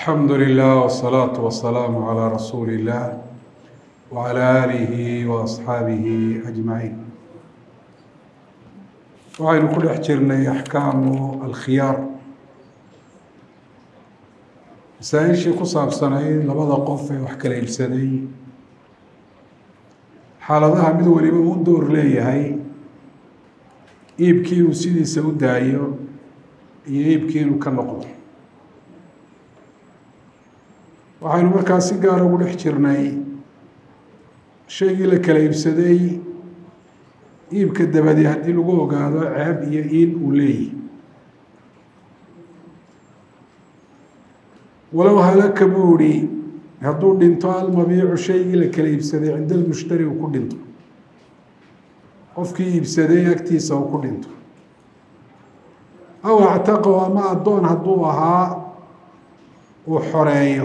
alxamdu lilah wsalaatu wasalaamu calaa rasuuli illah wacalaa aalihi wa asxaabihi ajmaciin waxaynu ku dhex jirnay axkaamu alkhiyaar masaa-ishii ku saabsanayd labada qof ee wax kala iibsaday xaaladaha mid waliba uu door leeyahay iibkii uu sidiisa u daayo iyo iibkii inuu ka noqdo waxaynu markaa si gaara ugu dhex jirnay shaygii la kala iibsaday iibka dabadi haddii lagu ogaado ceeb iyo iin uu leeyahy walow halaka buu ihi hadduu dhinto almabiicu shaygii la kala iibsaday cinda almushtari uu ku dhinto qofkii iibsaday agtiisa uu ku dhinto aw actaqow ama addoon hadduu ahaa uu xoreeyo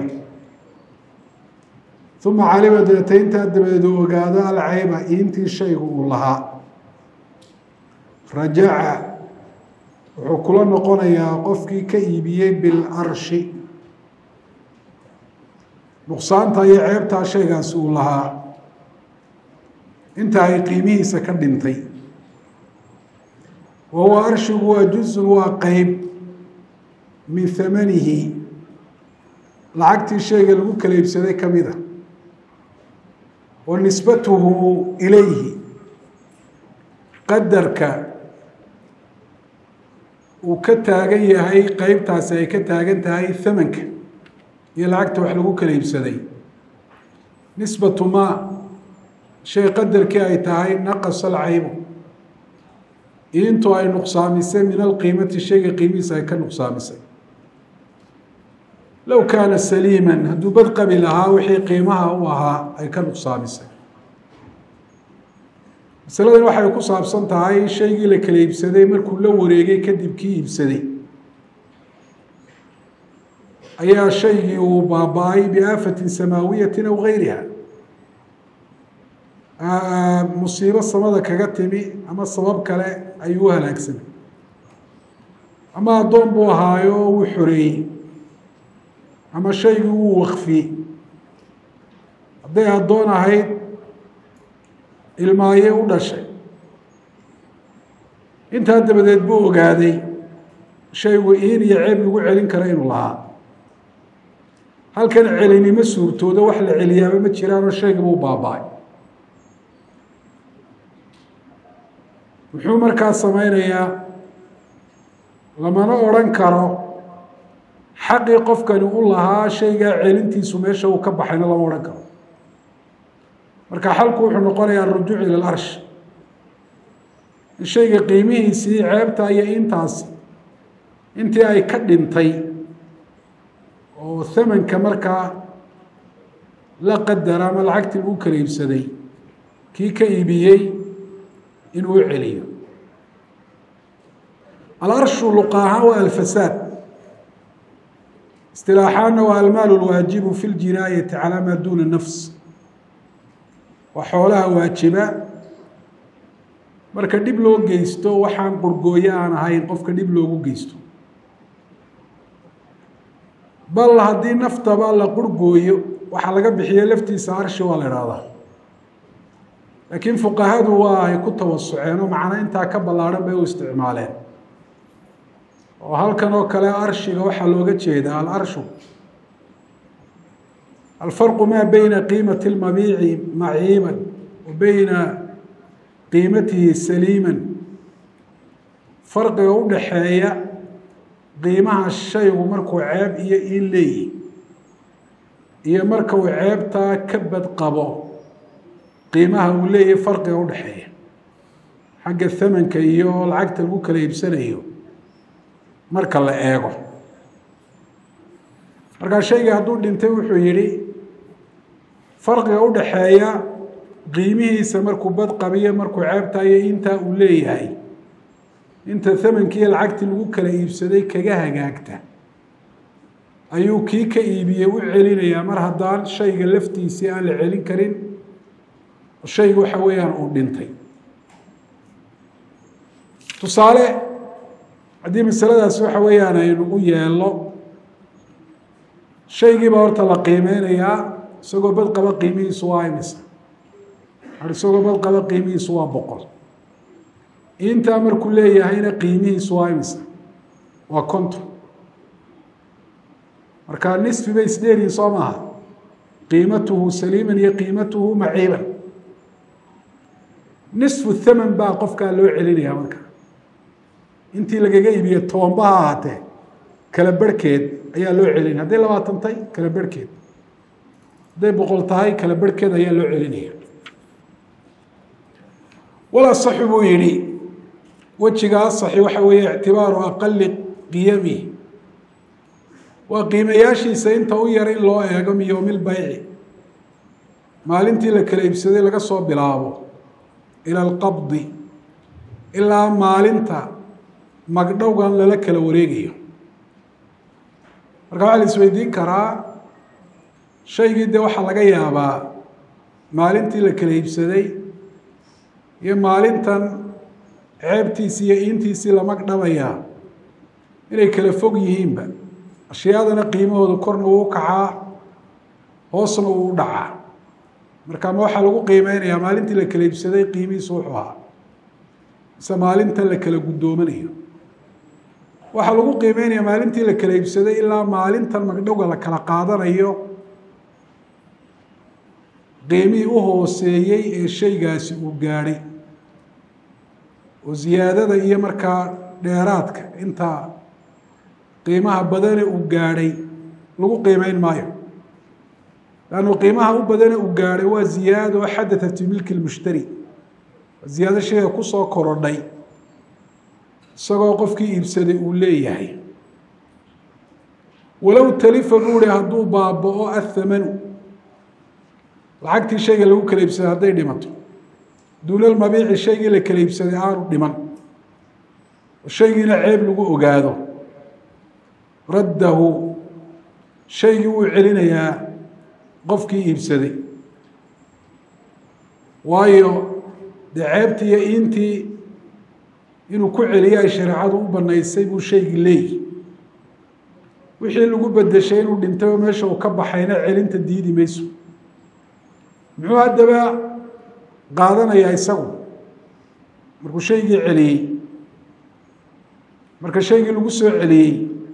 uma calima deeta intaa dabadeed uu ogaado alcayba iintii shaygu uu lahaa rajaca wuxuu kula noqonayaa qofkii ka iibiyey bilarshi nuqsaanta iyo ceebtaa shaygaasi uu lahaa inta ay qiimihiisa ka dhintay wa huwa arshigu waa juzun waa qeyb min hamanihi lacagtii shayga lagu kala iibsaday ka mid a wa nisbatuhu ilayhi qadarka uu ka taagan yahay qeybtaasi ay ka taagan tahay hamanka iyo lacagta wax lagu kala iibsaday nisbatu maa shay qadarkii ay tahay naqasa alcaybu intu ay nuqsaamisay min alqiimati shayga qiimihiisa ay ka nuqsaamisay low kaana saliiman hadduu badqabi lahaa wixii qiimaha u ahaa ay ka nuqsaamisay masaladan waxay ku saabsan tahay shaygii la kala iibsaday markuu la wareegay kadib kii iibsaday ayaa shaygii uu baaba-ay biaafatin samaawiyatin aw gayriha musiibo samada kaga timi ama sabab kale ayuu u halaagsamay ama addoon buu ahaayo wuu xoreeyey ama shaygii wuu wakfiyey hadday addoon ahayd ilmaayee u dhashay intaa dabadeed buu ogaaday shaygu iin iyo ceeb lagu celin karo inuu lahaa halkan celinimo suurtooda wax la celiyaaba ma jiraanoo shaygiiba u baaba-ay muxuu markaa sameynayaa lamana odrhan karo xaqii qofkani u lahaa shaygaa celintiisu meesha uu ka baxayna lama odhan karo marka xalku wuxuu noqonayaa arujuuc ila larsh in shayga qiimihiisii ceebta iyo intaasi intii ay ka dhintay oo hamanka markaa la qadara ama lacagtii lagu kala iibsaday kii ka iibiyey inuu u celiyo alarshu luqa ahaan waa alfasaad istilaaxaanna waa almaalu lwaajibu fi ljinaayati calaa maa duuna nafs waa xoolaha waajiba marka dhib loo geysto waxaan qurgooyo aan ahayn qofka dhib loogu geysto bal haddii naftaba la qurgooyo waxaa laga bixiya laftiisa arshi waa la ihahdaa laakiin fuqahadu waa ay ku tawasuceen oo macno intaa ka ballaadhan bay u isticmaaleen oo halkan oo kale arshiga waxaa looga jeedaa alarshu alfarqu maa beyna qiimati lmabiici maciiban wa beyna qiimatihi saliiman farqiga u dhaxeeya qiimaha shaygu markuu ceeb iyo in leeyihi iyo marka uu ceebtaa ka badqabo qiimaha uu leeyahay farqiga u dhexeeya xagga hamanka iyo lacagta lagu kala iibsanayo marka la eego markaa shayga hadduu dhintay wuxuu yidhi farqiga u dhaxeeya qiimihiisa markuu badqabiyo markuu ceebtayo intaa uu leeyahay inta hamankiiyo lacagtii lagu kala iibsaday kaga hagaagta ayuu kii ka iibiyey u celinayaa mar haddaan shayga laftiisii aan la celin karin shayga waxa weeyaan uu dhintay tusaale haddii masaladaas waxa weeyaan aynu u yeelno shaygiiba horta la qiimeynayaa isagoo bad qaba qiimihiisu waa imisa isagoo bad qaba qiimihiisu waa boqol intaa markuu leeyahayna qiimihiisu waa imisa waa konton marka nisfi bay isdheeriyi soo maaha qiimatuhu saliiman iyo qiimatuhu maciiban nisfu thaman baa qofkaa loo celinayaa marka intii lagaga iibiye tobanba ha ahaatee kala berhkeed ayaa loo celinaya hadday labaatan tahay kala berhkeed hadday boqol tahay kala berhkeed ayaa loo celinaya walaa saxu buu yihi wejiga asaxi waxa weeye ictibaaru aqali qiyami waa qiimayaashiisa inta u yar in loo eego min yowmi lbayci maalintii la kala iibsaday laga soo bilaabo ila alqabdi ilaa maalinta magdhowgan lala kala wareegayo marka waxaa la isweydiin karaa shaygii dee waxaa laga yaabaa maalintii la kala iibsaday iyo maalintan ceebtiisii iyo iintiisii la magdhabayaa inay kala fog yihiinba ashyaadana qiimahooda korna uu kacaa hoosna uu u dhacaa marka ma waxaa lagu qiimeynayaa maalintii la kala iibsaday qiimihiisu wuxuu ahaa mise maalintan la kala guddoomanayo waxaa lagu qiimeynayaa maalintii la kala iibsaday ilaa maalintan magdhowga la kala qaadanayo qiimihii u hooseeyey ee shaygaasi uu gaadhay oo ziyaadada iyo markaa dheeraadka intaa qiimaha badane uu gaadhay lagu qiimeyn maayo lannu qiimaha u badane uu gaadhay waa ziyaado xadatat fi milki lmushtari ziyaado shayga kusoo korodhay isagoo qofkii iibsaday uu leeyahay walow talifa buuri hadduu baaba-o athamanu lacagtii shayga lagu kala iibsaday hadday dhimato duunal mabiici shaygii la kala iibsaday aanu dhiman oo shaygiina ceeb lagu ogaado raddahu shaygii wuu celinayaa qofkii iibsaday waayo dee ceebtii iyo iintii inuu ku celiyo ay shareecadu u banaysay buu shaygii leeyihi wixii lagu bedeshay inuu dhintay oo meesha uu ka baxayna celinta diidi mayso muxuu haddaba qaadanayaa isagu markuu shaygii celiyey marka shaygii lagu soo celiyey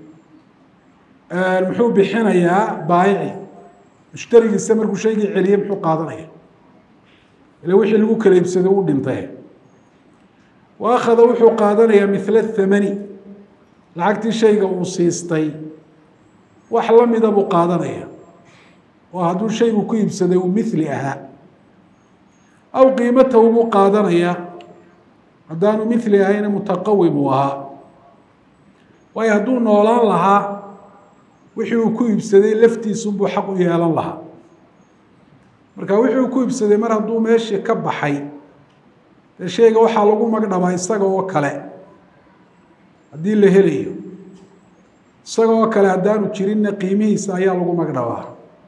muxuu bixinayaa baayici mushtarigiisa markuu shaygii celiyey muxuu qaadanaya ila wixii lagu kala iibsaday u dhintay wa akhada wuxuu qaadanayaa mila thamani lacagtii shayga uu siistay wax lamida buu qaadanaya oo hadduu shaygu ku iibsaday uu mithli ahaa aw qiimatahu buu qaadanayaa haddaanu mithli ahayna mutaqawim uu ahaa waayo hadduu noolaan lahaa wixii uu ku iibsaday laftiisunbuu xaq u yeelan lahaa marka wixii uu ku iibsaday mar hadduu meeshii ka baxay dee shayga waxaa lagu magdhabaa isaga oo kale haddii la helayo isaga oo kale haddaanu jirinna qiimihiisa ayaa lagu magdhabaa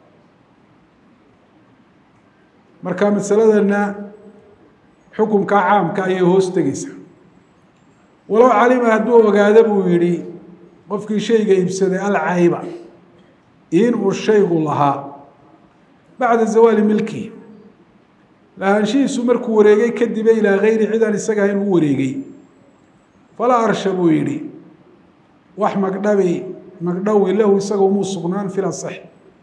marka masaladana xukunka caamka ayay hoos tegeysaa walow calima hadduu ogaado buu yihi qofkii shayga iibsaday alcayba in uu shaygu lahaa bacda zawaali milkihi lahaanshihiisu markuu wareegay kadibe ilaa gayri cidaan isaga ahayn uu wareegay falaa arsha buu yihi wax magdhabi magdhawi lahu isaga umuu sugnaan fil asax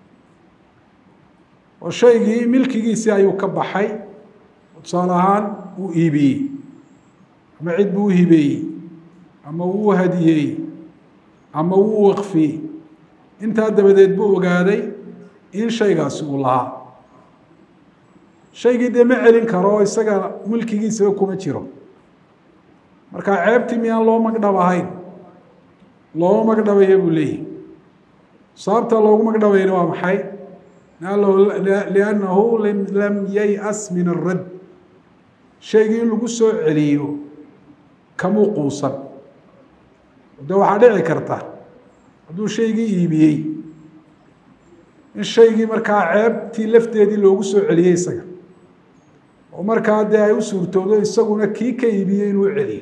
oo shaygii milkigiisii ayuu ka baxay tusaale ahaan uu iibiyey ama cid buu u hibeeyey ama wuu u hadiyeeyey ama wuu waqfiyey intaa dabadeed buu ogaaday in shaygaasi uu lahaa shaygii dee ma celin karo oo isaga milkigiisaba kuma jiro marka ceebtii miyaan loo magdhab ahayn looma magdhabaya buu leeyahy sababta loogu magdhabayna waa maxay liannahu lam yay-as min aradd shaygii in lagu soo celiyo kamuu quusan de waxaa dhici karta hadduu shaygii iibiyey in shaygii markaa ceebtii lafteedii loogu soo celiyey isaga oo markaa dee ay u suurtoodo isaguna kii ka iibiyey inuu celiyo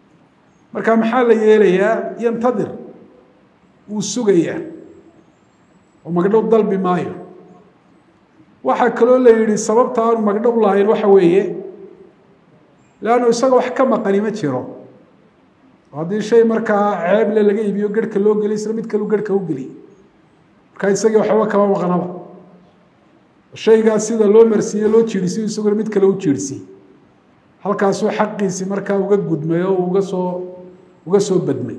marka maxaa la yeelayaa yantadir wuu sugayaa oo magdhow dalbi maayo waxaa kaloo la yidhi sababta aanu magdhow lahayn waxa weeye leannu isaga wax ka maqani ma jiro haddii shay markaa ceeble laga iibiyo gerhka loo geliy isla mid kalu gerhka u geliy markaa isagii waxba kama maqnaba shaygaas sida loo marsiiye loo jiirsiyo isaguna mid kale u jiirsiy halkaasuu xaqiisii markaa uga gudmay oo uga soo uga soo badmay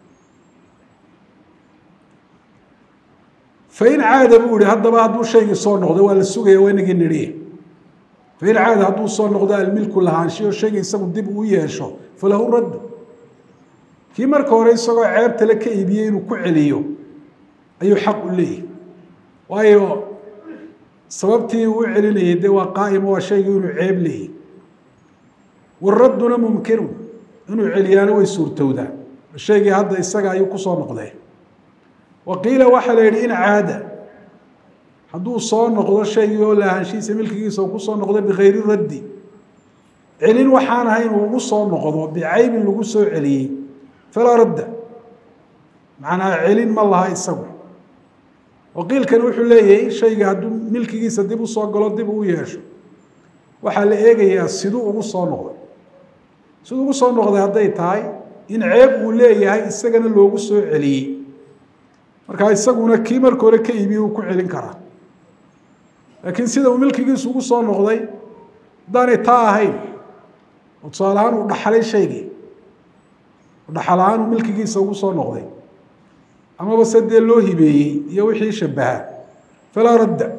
fain caada buu ihi haddaba hadduu shaygii soo noqdo waa la sugaya waa inagii nidhiye fain caada hadduu soo noqdo almilku lahaanshiyo shayga isagu dib uu yeesho falahu raddu kii marka hore isagoo ceebtale ka iibiyey inuu ku celiyo ayuu xaq u leeyahy waayo sababtii uu u celinayay dee waa qaa'imo waa shaygii inuu ceeb leeyahy waradduna mumkinu inuu celiyaano way suurtowdaa shaygii hadda isaga ayuu kusoo noqdee wa qiila waxaa la yidhi in caada hadduu soo noqdo shaygii oo lahaanshihiisa milkigiisa uu kusoo noqdo bikayri raddi celin waxaan ahayn uu ugu soo noqdo bicaybin lagu soo celiyey falaa radda macnaa celin ma laha isagu waqiilkani wuxuu leeyahay shayga hadduu milkigiisa dib u soo galo dib uu yeesho waxaa la eegayaa siduu ugu soo noqday siduu ugu soo noqday hadday tahay in ceeb uu leeyahay isagana loogu soo celiyey markaa isaguna kii marka hore ka iibiye uu ku celin karaa laakiin sida uu milkigiisu ugu soo noqday haddaanay taa ahayn oo tusaale ahaan uu dhaxlay shaygii dhaxal ahaan uu milkigiisa ugu soo noqday amaba se dee loo hibeeyey iyo wixii shabahaa falaa radda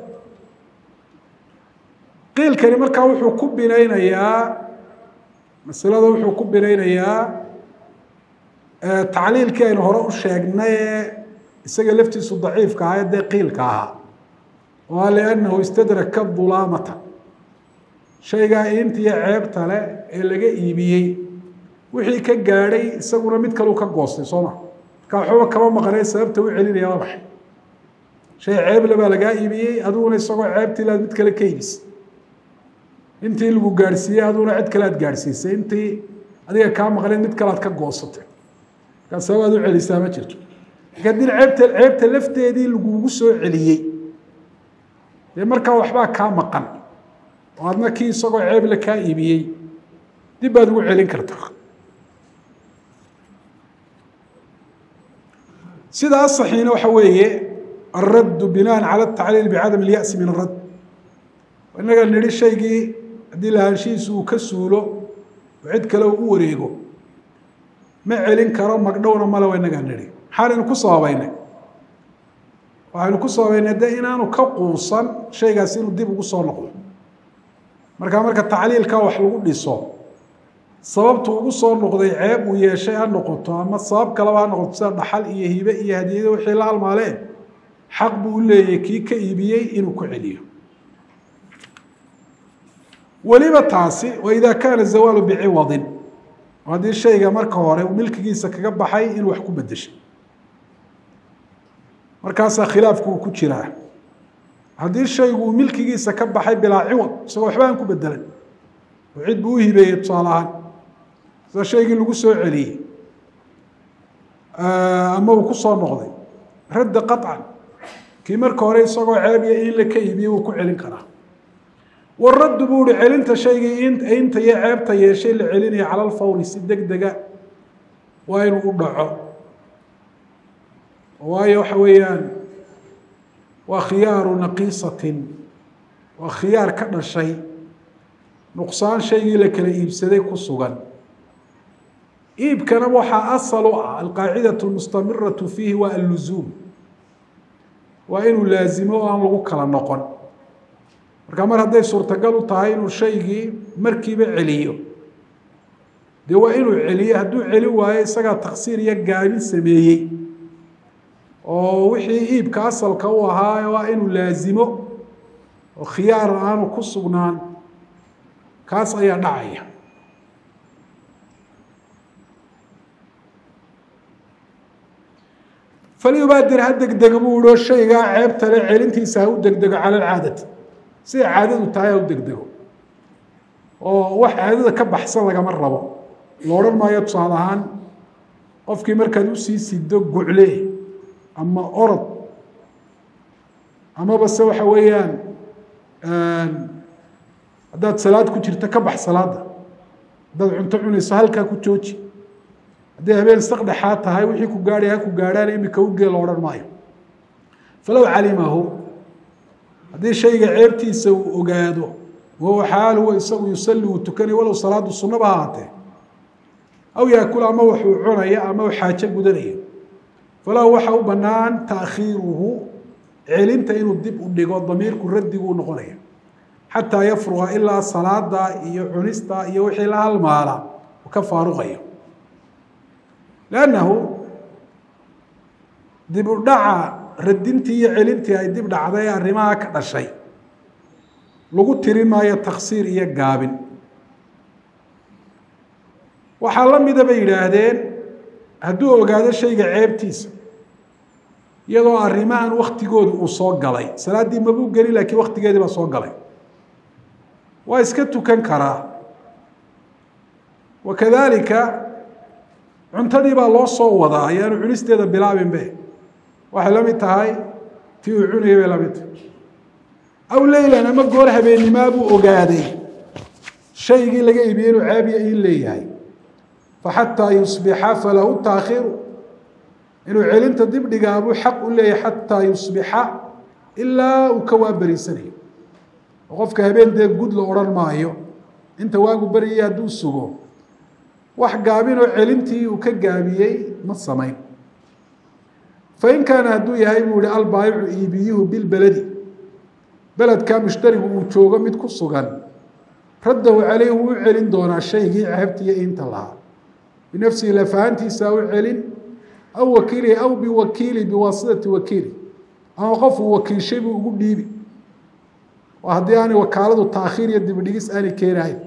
qiilkani markaa wuxuu ku binaynayaa masalada wuxuu ku binaynayaa tacliilkii aynu hore u sheegnay ee isaga laftiisu daciifka ahaa ee dee qiilka ahaa oo a liannahu istadraka dulaamata shaygaa intiyo ceebta leh ee laga iibiyey wixii ka gaadhay isaguna mid kaleu ka goostay soo ma markaa waxbaba kama maqnay sababta u celinaya waa maxay shay ceeble baa lagaa iibiyey adiguna isagoo ceebtii laad mid kale ka iibisay intii lagu gaadhsiiyey aduguna cid kale aad gaadhsiisay intii adiga kaa maqnayd mid kale aad ka goosatay markaa sabab aad u celisaa ma jirto marka haddii ceebta ceebta lafteedii lagugu soo celiyey dee markaa waxbaa kaa maqan oo adna kii isagoo ceeble kaa iibiyey dib baad ugu celin kartaa sida asaxiina waxa weeye alraddu binaan cala atacliil bicadam اlya'si min aradd inaga nidhi shaygii haddii lahaanshihiisu uu ka suulo oo cid kale uu u wareego ma celin karo magdhowna male wa inagaa nidhi maxaanaynu ku sababaynay waxaynu ku sababaynay de inaanu ka quusan shaygaas inuu dib ugu soo noqdo markaa marka tacliilka wax lagu dhiso sababtu ugu soo noqday ceeb uu yeeshay ha noqoto ama sabab kaleba ha noqoto sida dhaxal iyo hibe iyo hadiyado wixii la halmaaleen xaq buu u leeyahay kii ka iibiyey inuu ku celiyo weliba taasi wa idaa kaana zawaalu biciwadin haddii shayga marka hore uu milkigiisa kaga baxay inuu wax ku bedeshay markaasaa khilaafku uu ku jiraa haddii shaygu uu milkigiisa ka baxay bilaa ciwad isagoo waxba aan ku bedelan oo cid buu u hibeeyey tusaale ahaan sida shaygii lagu soo celiyey ama uu ku soo noqday radda qaطcan kii marka hore isagoo ceebiya in la ka iibiyey wuu ku celin karaa waraddu buu uhi celinta shaygii inta iyo ceebta yeeshay la celinaya cala alfawri si deg dega waa inuu u dhaco waayo waxa weeyaan waa khiyaaru naqiisatin waa khiyaar ka dhashay nuqsaan shaygii la kala iibsaday ku sugan iibkana waxaa asal u ah alqaacidatu lmustamiratu fiihi waa alluzuum waa inuu laazimo oo aan lagu kala noqon markaa mar hadday suurtagal u tahay inuu shaygii markiiba celiyo dee waa inuu celiyo hadduu celi waayo isagaa taksiir iyo gaabin sameeyey oo wixii iibka asalka u ahaa waa inuu laazimo oo khiyaar aanu ku sugnaan kaas ayaa dhacaya falyubaadir ha degdega buu ihi oo shaygaa ceebtale celintiisa ha u degdego cala alcaadati siday caadadu tahay ha u degdego oo wax caadada ka baxsan lagama rabo la odhan maayo tusaale ahaan qofkii markaad usii sido gucle ama orod amaba se waxa weeyaan haddaad salaad ku jirto ka bax salaada haddaad cunto cunayso halkaa ku jooji hadday habeen saqdhexaa tahay wixii ku gaadhay ha ku gaadhaan imika ugee lo odhan maayo falow calimahu haddii shayga ceebtiisa uu ogaado wahuwa xaal huwa isagu yusalli uu tukanay walow salaadu sunnaba ha ahaatee aw yaakul ama waxuu cunaya ama u xaajo gudanaya falahu waxa u bannaan taakhiiruhu celinta inuu dib u dhigo damiirku raddigu u noqonaya xataa yafruqa ilaa salaada iyo cunista iyo wixii la halmaala uu ka faaruqayo lannahu dib u dhaca radintii iyo celintii ay dib dhacday ee arrimaha ka dhashay lagu tiri maayo taksiir iyo gaabin waxaa la mida bay yidhaahdeen hadduu ogaado shayga ceebtiisa iyadoo arrimahan waktigooda uu soo galay salaaddii mabuu gelin laakiin waktigeedii baa soo galay waa iska tukan karaa wakadalika cuntadii baa loo soo wadaa ayaanu cunisteeda bilaabinbe waxay la mid tahay tii uu cunayay bay la mid tahay aw leylan ama goor habeennimaa buu ogaaday shaygii laga iibiyey inuu caabiya in leeyahay faxataa yusbixa falahu taakhiru inuu celinta dib dhigaa buu xaq u leeyahay xataa yusbixa ilaa uu ka waaberiisanayo oo qofka habeen dee gud la odhan maayo inta waagu beryaya hadduu sugo wax gaabinoo celintii uu ka gaabiyey ma samayn fain kaana hadduu yahay buu ihi albaayicu iibiyuhu bilbeledi beledkaa mushtarigu uu joogo mid ku sugan raddahu caleyh wuu u celin doonaa shaygii ceebtiiyo inta lahaa binafsihi lafahantiisa u celin aw wakiilihi aw biwakiili biwaasitati wakiili ama qofuu wakiilshay buu ugu dhiibi oo haddii aanay wakaaladu taakhiir iyo dibidhigis aanay keenahayn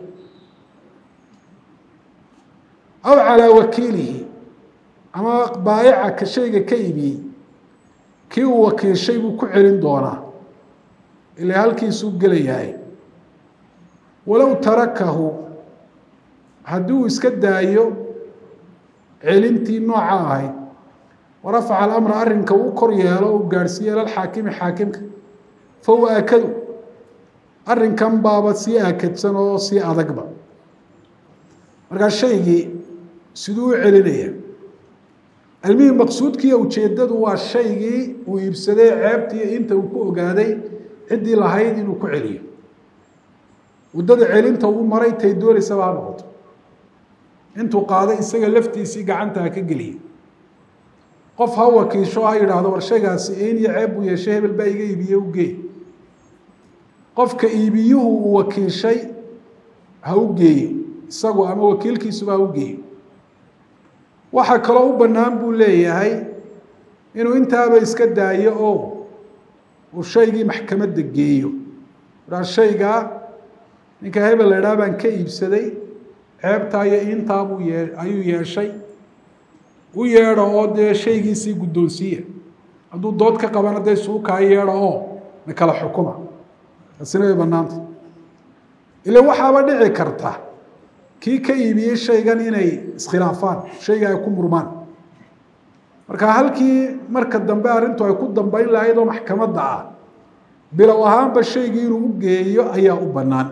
aw calaa wakiilihi ama baayaca ka shayga ka iibiyey kii uu wakiilshay buu ku celin doonaa ilaa halkiisuu gelayahay walow tarakahu haddii uu iska daayo celintii nooca ahayd warafaca alamra arrinka uu kor yeelo u gaadhsiiyo ilalxaakimi xaakimka fa huwa aakadu arrinkan baaba sii aakadsan oo sii adagba markaa shaygii siduu u celinaya almihim maqsuudkiiyo ujeeddadu waa shaygii uu iibsaday ceebtiiyo inta uu ku ogaaday ciddii lahayd inuu ku celiyo waddada celinta uu maray tay doonaysaba ha noqoto intuu qaaday isaga laftiisii gacanta ha ka geliyay qof ha wakiisho ha yidhaahdo war shaygaasi in iyo ceeb buu yeeshay hebel baa iga iibiye u geey qofka iibiyuhu uu wakiishay ha u geeyo isagu ama wakiilkiisuba ha u geeyo waxaa kaloo u bannaan buu leeyahay inuu intaaba iska daayo oo uu shaygii maxkamadda geeyo aa shaygaa ninka hebel la idhaha baan ka iibsaday ceebtaa iyo intaa buu yee ayuu yeeshay u yeedho oo dee shaygiisii guddoonsiiya hadduu dood ka qabana dee suukaa yeedho oo na kala xukuma taasina way bannaanta ila waxaaba dhici karta kii ka iibiyey shaygan inay iskhilaafaan shayga ay ku murmaan marka halkii marka dambe arrintu ay ku dambeyn lahayd oo maxkamadda ah bilow ahaanba shaygii inuu u geeyo ayaa u bannaan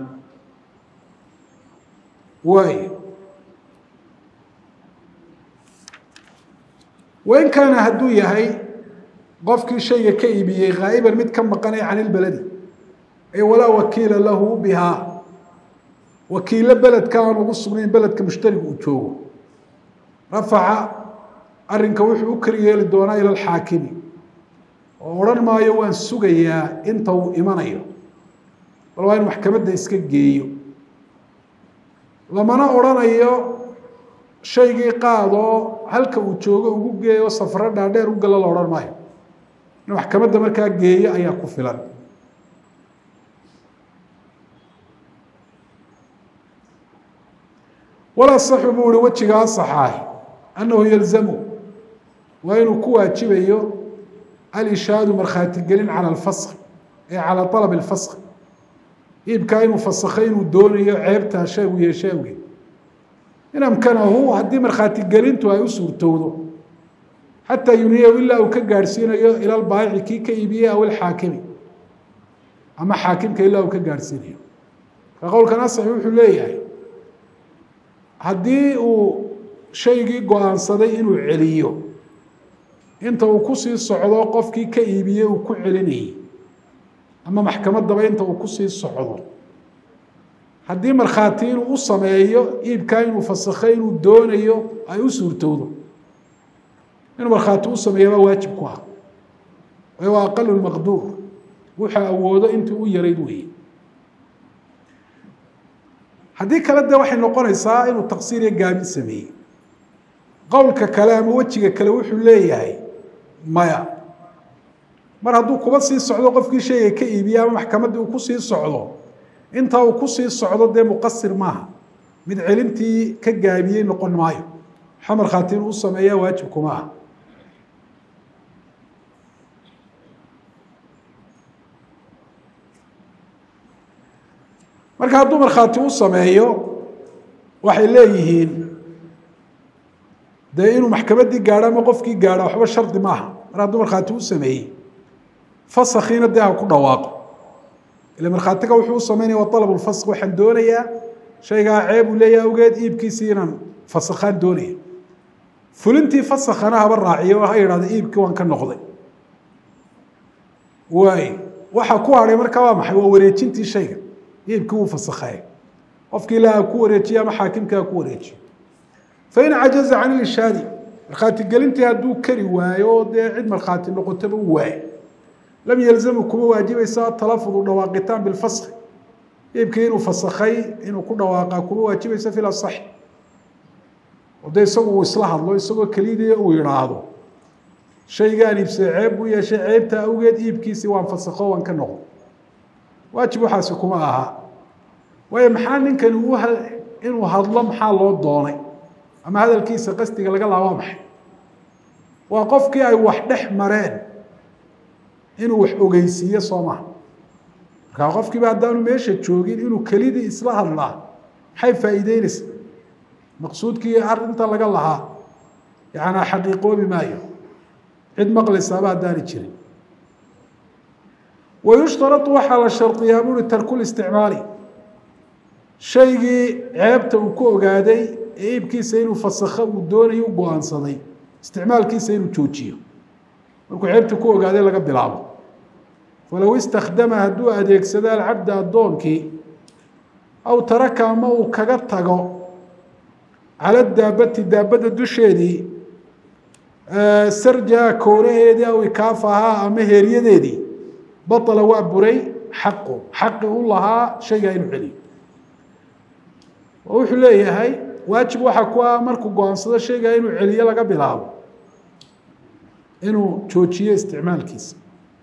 waay wain kaana hadduu yahay qofkii shayga ka iibiyey khaa'iban mid ka maqanay can ilbeledi ee walaa wakiila lahu bihaa wakiilo beledka aan ugu sugnayn beledka mushtariga uu joogo rafaca arrinka wuxuu u keli yeeli doonaa ila alxaakimi oo odhan maayo waan sugayaa inta uu imanayo bal waa in maxkamadda iska geeyo lamana odrhanayo shaygii qaadoo halka uu joogo ugu geeyo safaro dhaadheer u gala la odhan maayo in maxkamadda markaa geeyo ayaa ku filan walaa saxu buu ihi wejiga asaxaah annahu yalzamu waa inuu ku waajibayo alishaadu markhaatigelin cala alfask ee calaa alab alfask iibkaa inuu fasakhay inuu doonayo ceebtaa shaygu yeeshe awgeed in amkanahu haddii markhaatigelintu ay u suurtowdo xataa yuniyahu ilaa uu ka gaadhsiinayo ila lbaayici kii ka iibiyey aw ilxaakimi ama xaakimka ilaa uu ka gaadhsiinayo marka qowlkan asaxi wuxuu leeyahay haddii uu shaygii go-aansaday inuu celiyo inta uu kusii socdo qofkii ka iibiyey uu ku celinayay ama maxkamaddaba inta uu kusii socdo haddii markhaati inuu u sameeyo iibkaa inuu fasakhay inuu doonayo ay u suurtowdo inuu markhaati u sameeya baa waajib ku ah waayo waa aqalu lmaqduur wuxuu awoodo intii u yarayd weeye haddii kale de waxay noqonaysaa inuu taqsiir iyo gaabin sameeyey qowlka kale ama wejiga kale wuxuu leeyahay maya mar hadduu kuba sii socdo qofkii shayga ka iibiye ama maxkamaddii uu kusii socdo intaa uu kusii socdo dee muqasir maaha mid celintii ka gaabiyey noqon maayo waxa markhaati inuu u sameeya waajib kuma ah marka hadduu markhaati u sameeyo waxay leeyihiin dee inuu maxkamaddii gaadho ama qofkii gaadho waxba shardi maaha mar hadduu markhaati u sameeyey fasakiina dee ha ku dhawaaqo ila markhaatiga wuxuu u sameynaya waa alab lfask waxaan doonayaa shaygaa ceeb uu leeyahay awgeed iibkiisii inaan fasakhaan doonaya fulintii fasakhana haba raaciyo ha yidhahda iibkii waan ka noqday waay waxa ku hadhay markaa waa maxay waa wareejintii shayga iibkii wuu fasakhaye qofkii ilaa ha ku wareejiye ama xaakimkii ha ku wareejiyo fain cajaza can ilishaadi markhaatigelintii hadduu kari waayo oo dee cid markhaati noqotaba u waayo lam yalzamu kuma waajibaysa talafudu dhawaaqitaan bilfaski iibkii inuu fasakhay inuu ku dhawaaqa kuma waajibaysa fi lasaxi oo dee isagu uu isla hadlo isagoo kelidii uu yidhaahdo shaygaan iibsaday ceeb buu yeeshay ceebta awgeed iibkiisii waan fasakho waan ka noqo waajib waxaasi kuma aha waayo maxaa ninkani u inuu hadlo maxaa loo doonay ama hadalkiisa qasdiga laga laabaa maxay waa qofkii ay wax dhex mareen inuu wax ogeysiiyo soo maha markaa qofkiiba haddaanu meesha joogin inuu kelidii isla hadlaa maxay faa'iideynaysa maqsuudkii arinta laga lahaa yacanaa xaqiiqoobi maayo cid maqlaysaaba haddaani jirin wayushtarau waxaa la shardiyaa buuri tarkulisticmaali shaygii ceebta uu ku ogaaday ee iibkiisa inuu fasakho uu doonayo u go-aansaday isticmaalkiisa inuu joojiyo markuu ceebta ku ogaaday laga bilaabo falow istakdama hadduu adeegsado alcabda addoonkii aw taraka ama uu kaga tago cala daabati daabadda dusheedii sarjaha kowraheedii aw ikaafahaa ama heeryadeedii baطla waa buray xaqu xaqi u lahaa shaygaa inuu celiyo oo wuxuu leeyahay waajib waxaa ku ah markuu go-aansado shaygaa inuu celiyo laga bilaabo inuu joojiyo isticmaalkiisa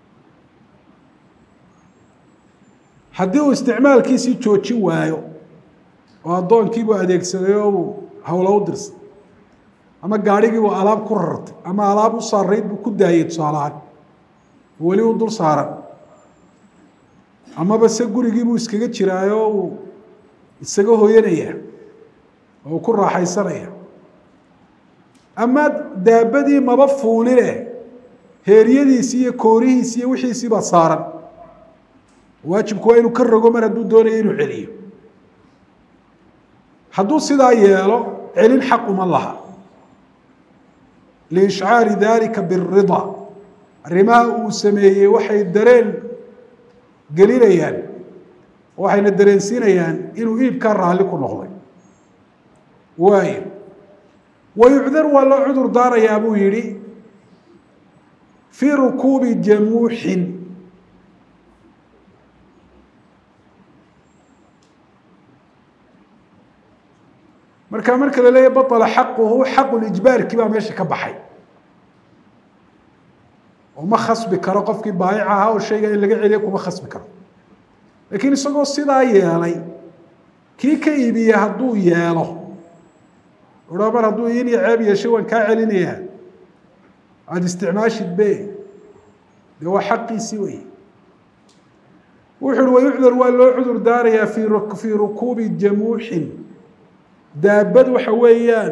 haddii uu isticmaalkiisii joojin waayo oo addoonkiibuu adeegsaday oo uu howlo u dirsa ama gaadhigiibuu alaab ku rartay ama alaab u saarayd buu ku daayey tusaalahaan weli u dul saaran amaba se gurigiibuu iskaga jiraayo uu isaga hoyanaya oo uu ku raaxaysanaya ama daabadii maba fuuline heeryadiisii iyo koorihiisi iyo wixiisii baa saaran waajibku waa inuu ka rogo mar hadduu doonayo inuu celiyo hadduu sidaa yeelo celin xaq uma laha liishcaari dalika birida arrimaha uu sameeyey waxay dareen gelinayaan waxayna dareensiinayaan inuu iibkaa raalli ku noqday waayo wayucdar waa loo cudur daarayaa buu yihi fii rukuubi jamuuxin marka marka la leeya baطla xaquhu xaqu lijbaarkii baa meesha ka baxay oo ma khasbi karo qofkii baayic ahaa oo shayga in laga celiya kuma khasbi karo laakiin isagoo sidaa yeelay kii ka iibiya hadduu yeelo ua mar hadduu in iyo ceeb yeeshay waan kaa celinayaa aada isticmaashid be dee waa xaqiisii wey wuxu uhi wayucdar waa loo cudur daarayaa fii rukuubi jamuuxin daabad waxa weeyaan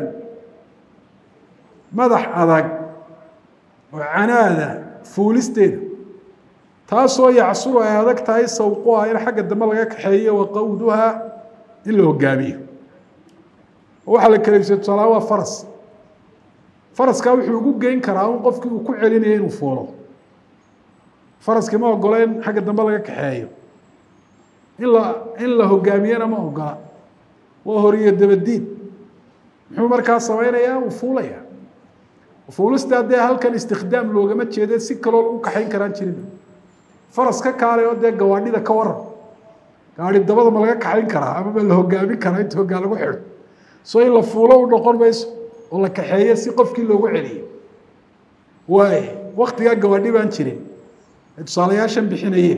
madax adag oo canaada fuulisteeda taasoo yacsuru ay adag tahay sawquha in xagga dambe laga kaxeeyo wa qawduha in la hogaamiyo waxaa la kaleysay tusaalaha waa faras faraskaa wuxuu ugu geyn karaa un qofkii uu ku celinaya inuu fuulo faraskii ma ogola in xagga dambe laga kaxeeyo in la in la hogaamiyana ma ogola waa horiyo dabadiid muxuu markaa samaynayaa uu fuulaya fuulistaa dee halkan istikhdaam loogama jeede si kaloo lagu kaxayn karaan jirin faras ka kaalay oo dee gawaadhida ka waran gaari dabada ma laga kaxayn karaa ama ma la hogaamin karaa inta hogaan lagu xidho so in la fuulo u noqon mayso oo la kaxeeyo si qofkii loogu celiyo waay waktigaa gawaadhi baan jirin ay tusaalayaashan bixinayeen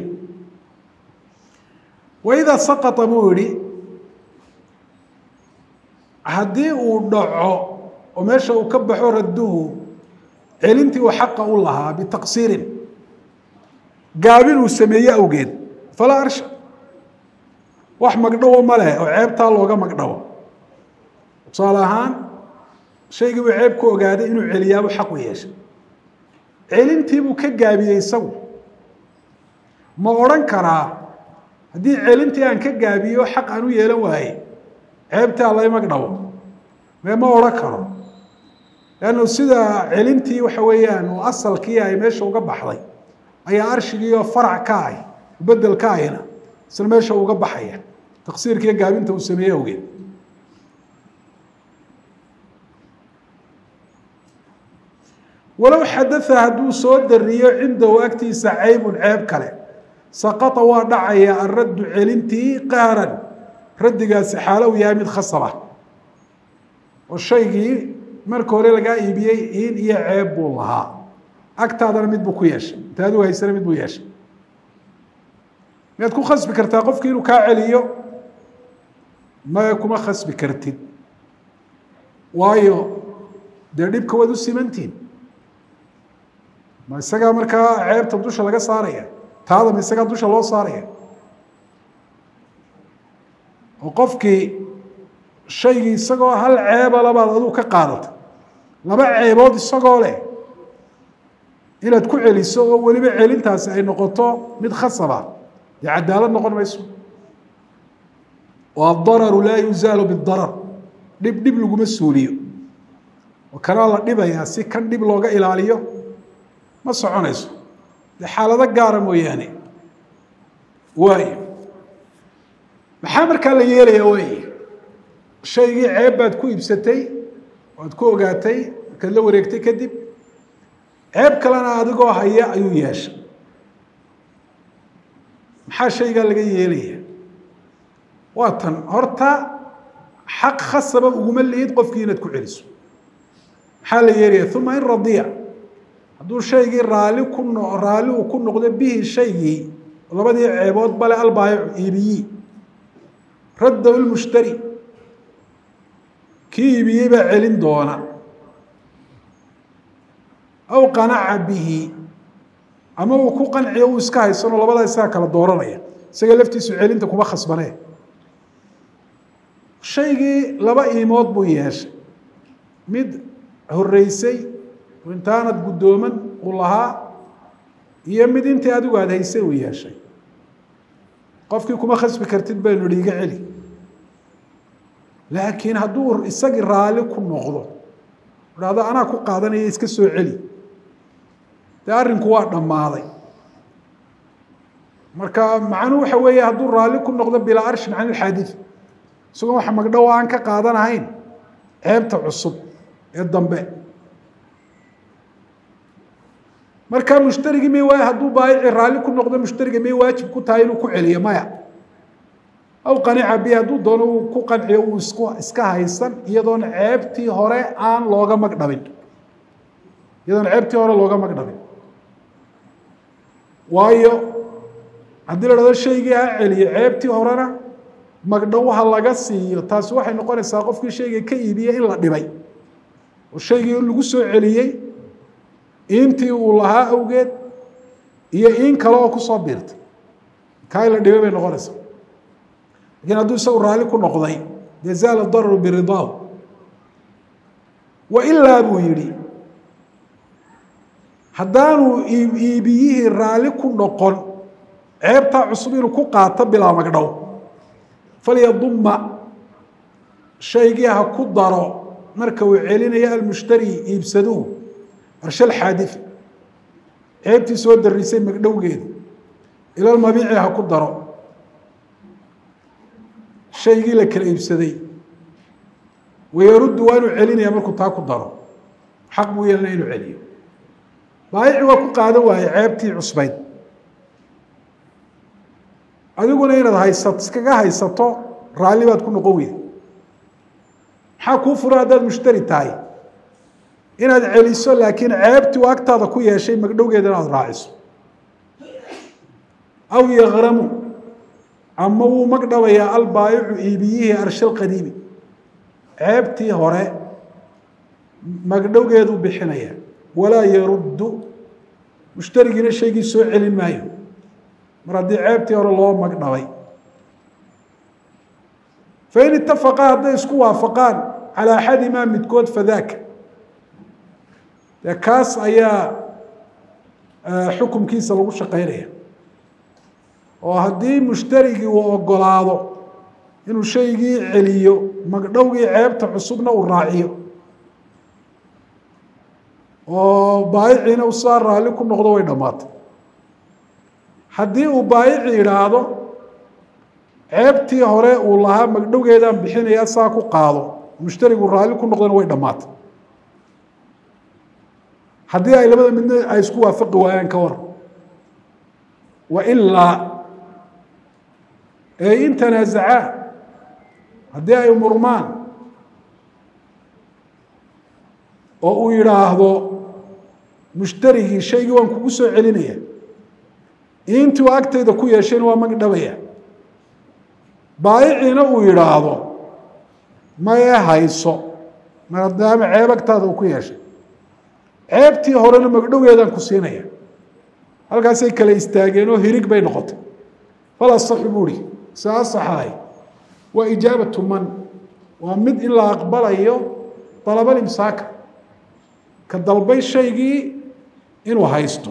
waidaa saqata buu yihi haddii uu dhaco oo meesha uu ka baxo radduhu celintii uu xaqa u lahaa bitaqsiirin gaabin uu sameeye awgeed falaa arsha wax magdhawo ma leh oo ceebtaa looga magdhawo tusaale ahaan shaygii buu ceeb ku ogaaday inuu celiyaabuu xaq u yeeshay celintiibuu ka gaabiyey isagu ma odhan karaa haddii celintii aan ka gaabiyo xaq aan u yeelan waaye ceebtii allay magdhawo mee ma odhan karo leannu sida celintii waxa weeyaan uu asalkii ay meesha uga baxday ayaa arshigii oo farac ka ah bedel ka ahina isna meesha uga baxaya taqsiirkiiyo gaabinta uu sameeye awgeed walow xadaa hadduu soo dariyo cindahu agtiisa caybun ceeb kale saqata waa dhacaya araddu celintii qahran raddigaasi xaalo u yahay mid khasaba oo shaygii marka hore lagaa iibiyey in iyo ceeb buu lahaa agtaadana mid buu ku yeeshay inta adigu haysana mid buu yeeshay miyaad ku khasbi kartaa qofkii inuu kaa celiyo maya kuma khasbi kartid waayo dee dhibka waad u simantihin ma isagaa markaa ceebta dusha laga saaraya taada ma isagaa dusha loo saaraya oo qofkii shaygii isagoo hal ceeba labaad aduu ka qaadata laba ceebood isagoo leh inaad ku celiso oo weliba celintaasi ay noqoto mid khasaba dee cadaalad noqon mayso oo adararu laa yuzaalu bidarar dhib dhib laguma suuliyo oo kanaa la dhibayaa si kan dhib looga ilaaliyo ma soconayso dee xaalado gaara mooyaane waayo maxaa markaa la yeelaya wey shaygii ceeb baad ku iibsatay waad ku ogaatay markaad la wareegtay kadib ceeb kalena adigoo haya ayuu yeeshay maxaa shaygaa laga yeelaya waa tan horta xaq khasaba uguma lihid qofkii inaad ku celiso maxaa la yeelaya uma in radiya hadduu shaygii raali ku no raalli uu ku noqdo bihi shaygii labadii ceebood bale albaayicu iibiyi radda lmushtari kii iibiyey baa celin doona aw qanaca bihi ama uu ku qanciyo uu iska haysanoo labadaa isaga kala dooranaya isaga laftiisu celinta kuma khasbanee shaygii laba iimood buu yeeshay mid horeysay intaanad guddooman uu lahaa iyo mid intii adigu aada haysay uu yeeshay qofkii kuma khasbi kartid baynu ihi iga celi laakiin hadduu isagii raalli ku noqdo dhahdo anaa ku qaadanaya iska soo celi dee arrinku waa dhammaaday marka macnuhu waxa weeye hadduu raalli ku noqdo bilaa arshin can ilxaadid isagoo waxa magdhow aan ka qaadanahayn ceebta cusub ee dambe markaa mushtarigii may waay hadduu baayici raalli ku noqdo mushtariga may waajib ku tahay inuu ku celiyo maya aw qanica bi hadduu doono uu ku qanciyo uu isku iska haysan iyadoon ceebtii hore aan looga magdhabin iyadoon ceebtii hore looga magdhabin waayo haddii la dhahdo shaygii ha celiyo ceebtii horena magdhow ha laga siiyo taasi waxay noqonaysaa qofkii shayga ka iibiyey in la dhibay oo shaygii in lagu soo celiyey intii uu lahaa awgeed iyo in kale oo kusoo biirtay kaa in la dhibay bay noqonaysaa lakiin hadduu isagu raalli ku noqday dee zaala dararu biridaahu wa ilaa buu yidhi haddaanu iibiyihii raalli ku noqon ceebtaa cusub inuu ku qaato bilaa magdhow falyaduma shaygii ha ku daro marka uu celinayo almushtari iibsaduhu arshal xaadii ceebtii soo darisay magdhowgeeda ilalmabiici ha ku daro shaygii la kala iibsaday wayaruddu waa inuu celinaya markuu taa ku daro xaq buu yeelanaya inuu celiyo baayici waa ku qaadan waaye ceebtii cusbayd adiguna inaad haysato iskaga haysato raalli baad ku noqon weyda maxaa kuu furan haddaad mushtari tahay inaad celiso laakiin ceebtii uu agtaada ku yeeshay magdhowgeeda inaad raaciso aw yakramu ama wuu magdhabayaa albaayicu iibiyihii arshal qadiimi ceebtii hore magdhowgeeduu bixinaya walaa yaruddu mushtarigiina shaygii soo celin maayo mar haddii ceebtii hore loo magdhabay fain itafaqaa hadday isku waafaqaan calaa axadimaa midkood fadaaka dee kaas ayaa xukumkiisa lagu shaqeynaya oo haddii mushtarigii uu ogolaado inuu shaygii celiyo magdhowgii ceebta cusubna uu raaciyo oo baayiciina u saa raalli ku noqdo way dhammaatay haddii uu baayici idhaahdo ceebtii hore uu lahaa magdhowgeedaan bixinaya saa ku qaado mushtarigu raalli ku noqdona way dhammaatay haddii ay labada midna ay isku waafaqi waayaan ka war wa ilaa ee in tanaazacaa haddii ay murmaan oo uu yidhaahdo mushtarigii shaygii waan kugu soo celinaya intuu agtayda ku yeeshayna waa magdhabaya baayiciina uu yidhaahdo maye hayso maadaama ceeb agtaada uu ku yeeshay ceebtii horena magdhowgeedaan ku siinaya halkaasay kala istaageen oo hirig bay noqotay fal asaxu buuhi se asaxaay waa ijaabatu man waa mid in la aqbalayo dalabal imsaaka ka dalbay shaygii inuu haysto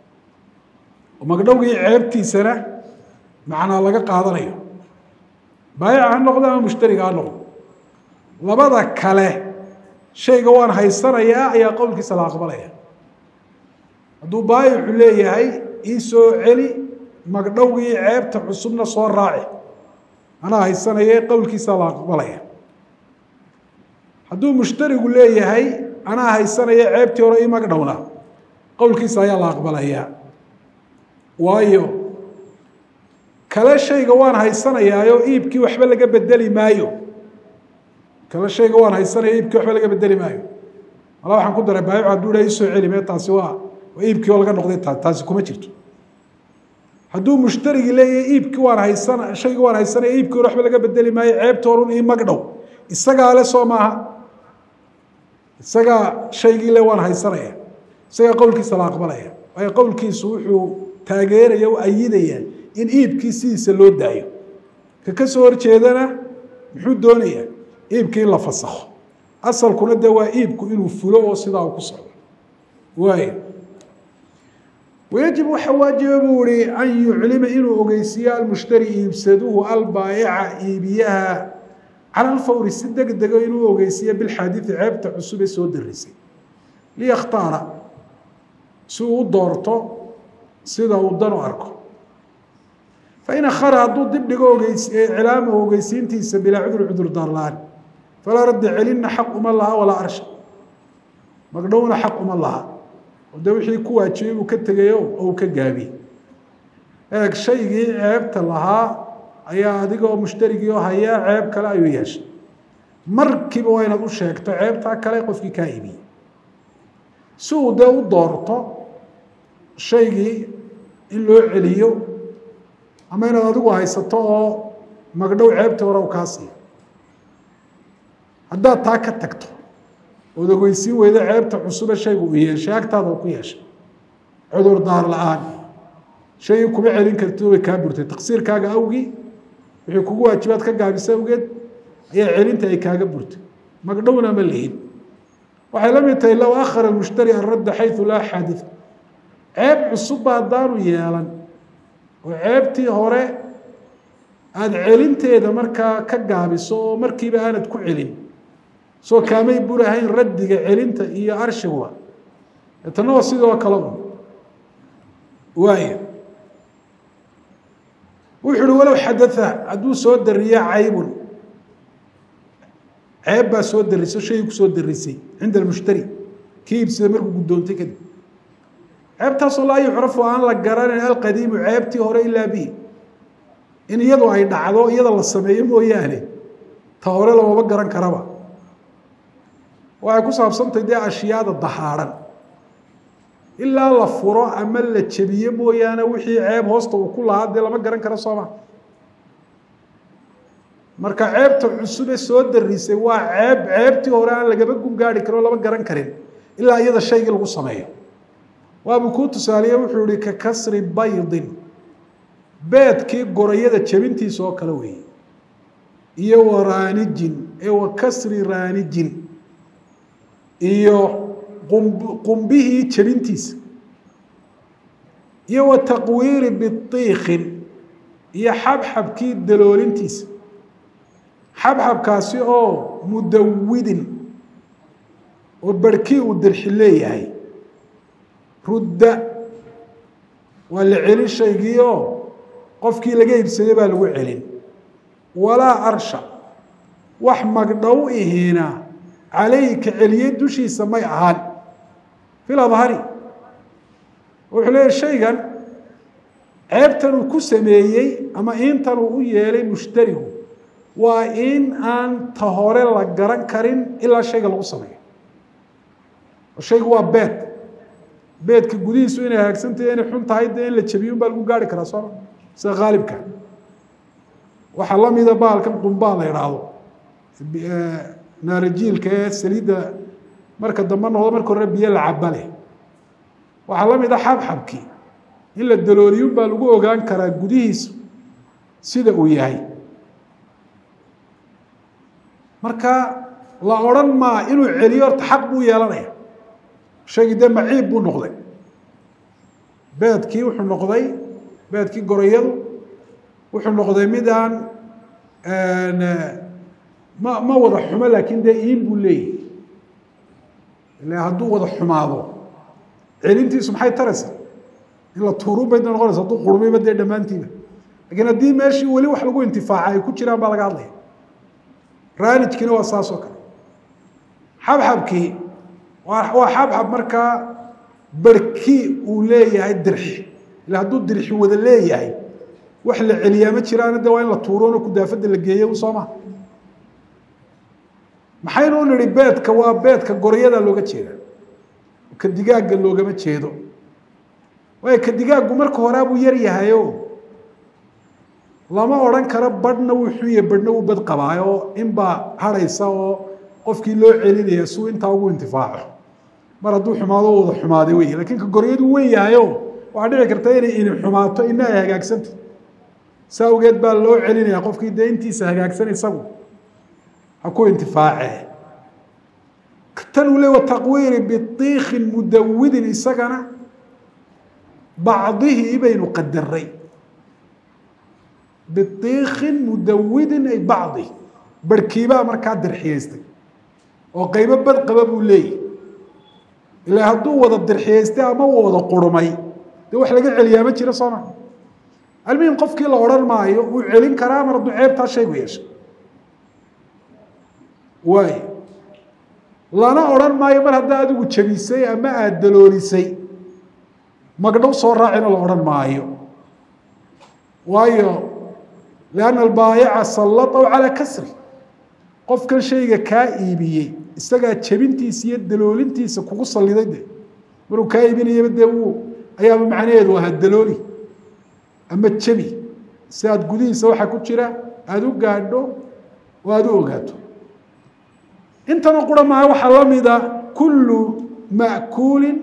oo magdhowgii ceebtiisana macnaa laga qaadanayo baayica ha noqdo ama mushtariga ha noqdo labada kale shayga waan haysanayaa ayaa qowlkiisa la aqbalaya hadduu baayicu leeyahay ii soo celi magdhowgii ceebta cusubna soo raaci anaa haysanaye qowlkiisa la aqbalaya hadduu mushtarigu leeyahay anaa haysanaya ceebtii hore ii magdhowna qowlkiisa ayaa la aqbalayaa waayo kale shayga waan haysanayaayo iibkii waxba laga bedeli maayo kale shayga waan haysanaya iibkii waxba laga bedeli maayo mala waxaan ku daray baayicu hadduu dhaha isoo celi mee taasi waa waa iibkii oo laga noqday ta taasi kuma jirto hadduu mushtarigii leeyahay iibkii waan haysana shaygii waan haysanaya iibkii hore waxba laga bedeli maayo ceebta horun ii magdhow isagaa le soo maaha isagaa shaygii le waan haysanaya isagaa qowlkiisa la aqbalaya waayo qowlkiisu wuxuu taageeraya u ayidaya in iibkii sidiisa loo daayo ka ka soo horjeedana muxuu doonayaa iibkii in la fasakho asalkuna de waa iibku inuu fulo oo sidaa uu ku socdo waay wayajib waxa waajiba buu ihi an yuclima inuu ogeysiiyo almushtari iibsaduhu albaayica iibiyaha cala alfawri si deg dego inuu ogeysiiyo bilxaadiidi ceebta cusub ee soo darisay liyakhtaara si uu u doorto sida uu dan u arko fain akhara hadduu dib dhigo iclaamahu ogeysiintiisa bilaa cudur cudur daarlaan falaa radda celinna xaq uma laha walaa arsha magdhowna xaq uma laha oo de wixii ku waajibay uu ka tegayo oo uu ka gaabiyey eeg shaygii ceebta lahaa ayaa adigoo mushtarigii oo hayaa ceeb kale ayuu yeeshay markiiba waa inaad u sheegto ceebtaa kale qofkii kaa iibiyey si uu dee u doorto shaygii in loo celiyo ama inaad adigu haysato oo magdhow ceebtii hore u kaa siiyo haddaad taa ka tagto ood ogeysiin weyda ceebta cusube shaygu uu yeeshay agtaada uu ku yeeshay cudur daar la-aan shaygii kuma celin karti way kaa burtay taqsiirkaaga awgii wixii kugu waajibaad ka gaabisa awgeed ayaa celinta ay kaaga burtay magdhowna ma lihin waxay la mid tahay low akhara mushtari aradda xayu laa xaadid ceeb cusubba haddaanu yeelan oo ceebtii hore aada celinteeda markaa ka gaabiso oo markiiba aanad ku celin soo kaamay burahayn raddiga celinta iyo arshiguba etana waa sidoo kale un waaya wuxu uhi walow xadaa hadduu soo dariya caybun ceeb baa soo darisay o shaygii kusoo darisay cinda almushtari kii iibsada markuu guddoontay kadib ceebtaasoo laa yucrafu aan la garanayn alqadiimu ceebtii hore ilaa bihi in iyadu ay dhacdo iyada la sameeyo mooyaane ta hore lamaba garan karaba waxay ku saabsantahy dee ashyaada dahaadhan ilaa la furo ama la jebiyo mooyaane wixii ceeb hoosta uu ku lahaa dee lama garan karo sooma marka ceebta cusube soo darisay waa ceeb ceebtii hore aan lagaba gungaari karin oo lama garan karin ilaa iyada shaygii lagu sameeyo waabuu kuu tusaaliye wuxuu ihi ka kasri baydin beedkii gorayada jebintiisa oo kale weeye iyo wa raanijin ee wa kasri raanijin iyo qumbihii jebintiisa iyo wa taqwiiri biiikin iyo xabxabkii daloolintiisa xabxabkaasi oo mudawidin oo barhkii uu dirxi leeyahay rudda waa la celin shaygii oo qofkii laga iibsaday baa lagu celin walaa arsha wax magdhow ihiina calayhi ka celiyey dushiisa may ahaan fil adhari wuxuu leeyahy shaygan ceebtan uu ku sameeyey ama intan uu u yeelay mushtarigu waa in aan ta hore la garan karin ilaa shayga lagu sameeyo shaygu waa beed beedka gudihiisu inay hagaagsantahy inay xun tahay dee in la jebiyun baa lagu gaari karaa sooma sida haalibka waxaa lamida baalkan qumbaa la idhaahdo naarajiilka ee saliidda marka dambe noqdo marka hore biyo la caba leh waxaa la mid a xabxabkii in la dalooliyun baa lagu ogaan karaa gudihiisu sida uu yahay marka la odran maa inuu celiyo horta xaq buu yeelanaya shaygii dee maciib buu noqday beedkii wuxuu noqday beedkii gorayadu wuxuu noqday mid aan ma ma wada xumo laakiin dee iin buu leeyahy ila hadduu wada xumaado celintiisu maxay taraysaa in la tuurun bay noqonaysa hadduu qurmayba dee dhammaantiiba lakiin haddii meeshii weli wax lagu intifaaca ay ku jiraan baa laga hadlaya raanijkiina waa saas oo kale xabxabkii waa xabxab markaa barhkii uu leeyahay dirxi ila hadduu dirxi wada leeyahay wax la celiyaa ma jiraana de waa in la tuurono kudaafada la geeyo soo maha maxaynu u nihi beedka waa beedka goryada looga jeeda ka digaagga loogama jeedo waayo ka digaaggu marka horeabuu yar yahayo lama odhan karo badhna wuu xuye badhna wuu bad qabaayo inbaa harhaysa oo qofkii loo celinaya suu intaa ugu intifaaco mar hadduu xumaado wada xumaaday wey lakin ka goryadu wen yahayo waxaa dhici karta inay ini xumaato ina ay hagaagsanta saa awgeed baa loo celinaya qofkii dee intiisa hagaagsan isagu ha ku intifaace tan uu le wataqwiiri biiikin mudawidin isagana bacdihii baynu qadaray biiikin mudawidin ay bacdi barhkiibaa markaa dirxiyaystay oo qaybo bad qaba buu leeyahy ilaa hadduu wada dirxiyaystay ama uu wada qurmay dee wax laga celiyaa ma jiro sooma almuhim qofkii la odhan maayo wuu celin karaa mar hadduu ceebtaa shaygu yeeshay waay lana odhan maayo mar haddaa adigu jabisay ama aada daloolisay magdhow soo raacina la odhan maayo waayo lianna albaayaca sallataw calaa kasri qofkan shayga kaa iibiyey isagaa jebintiisa iyo daloolintiisa kugu saliday de maruu kaa iibinayaba dee wuu ayaaba macnaheedu ahaa dalooli ama jebi si aada gudihiisa waxaa ku jira aada u gaadho oo aada u ogaato intana qura maha waxaa la mida kullu makuulin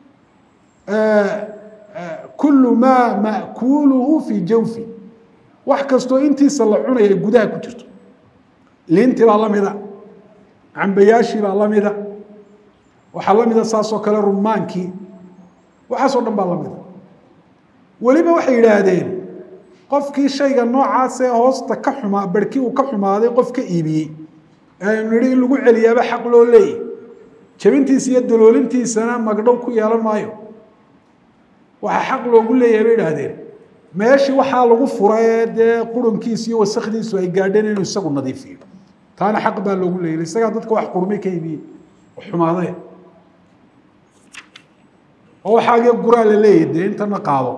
kullu maa ma'kuuluhu fii jawfi wax kastoo intiisa la cunaya gudaha ku jirto liintii baa la mida cambayaashii baa la mida waxaa la mida saasoo kale rumaankii waxaasoo dhan baa lamida weliba waxay yidhaahdeen qofkii shayga noocaasee hoosta ka xumaa barhkii uu ka xumaaday qof ka iibiyey aynu nidhi in lagu celiyaaba xaq loo leeyay jabintiisa iyo daloolintiisana magdhow ku yeelan maayo waxaa xaq loogu leeyahay bay idhaahdeen meeshii waxaa lagu fura ee dee qurunkiisa iyo wasakdiisu ay gaadheen inuu isagu nadiifiyo taana xaq baa loogu leeyay isagaa dadka wax qurmay ka iibiyey xumaadee oo waxaagee guraa la leeyahy dee intana qaado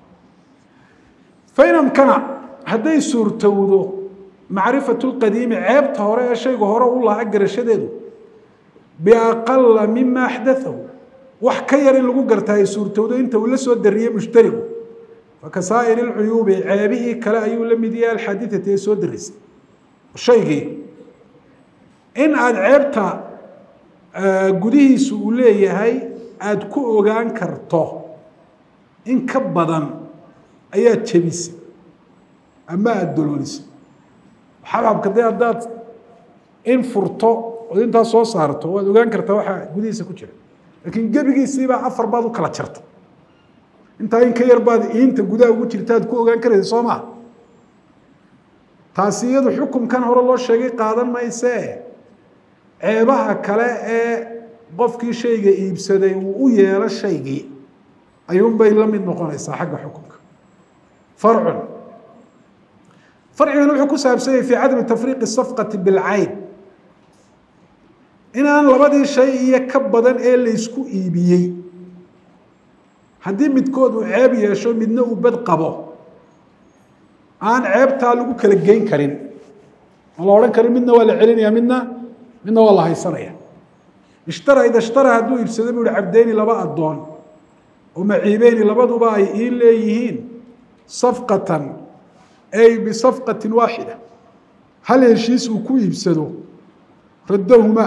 fain amkana hadday suurtowdo macrifatu lqadiimi ceebta hore ee shayga hore u lahaa garashadeedu biaqala mima axdathahu wax ka yar in lagu gartaa ay suurtowdo inta uu la soo dariyey mushtarigu fakasaa'iri lcuyuubi ceebihii kale ayuu la mid yahay alxaaditati ee soo darisay shaygii in aada ceebta gudihiisu uu leeyahay aada ku ogaan karto in ka badan ayaad jebisay ama aada doloolisay xabxabka dee haddaad in furto ood intaas soo saarto waad ogaan kartaa waxaa gudihiisa ku jira laakiin gebigiisiibaa afar baad u kala jarta intaa in ka yar baad iinta gudaha ugu jirta aad ku ogaan karaysa soo maa taasi iyadu xukumkan hore loo sheegay qaadan maysee ceebaha kale ee qofkii shayga iibsaday uu u yeelo shaygii ayuunbay la mid noqonaysaa xagga xukumka farcun farcigana wuxuu ku saabsan yahay fii cadami tafriiqi safqati bilcayn inaan labadii shay iyo ka badan ee laysku iibiyey haddii midkood uu ceeb yeesho midna uu bad qabo aan ceebtaa lagu kala geyn karin aan la odhan karin midna waa la celinaya midna midna waa la haysanaya ishtara ida ishtara hadduu iibsado buu ihi cabdeyni laba addoon oo maciibeyni labaduba ay iin leeyihiin safqatan ay bisafqatin waaxida hal heshiis uu ku iibsado raddahuma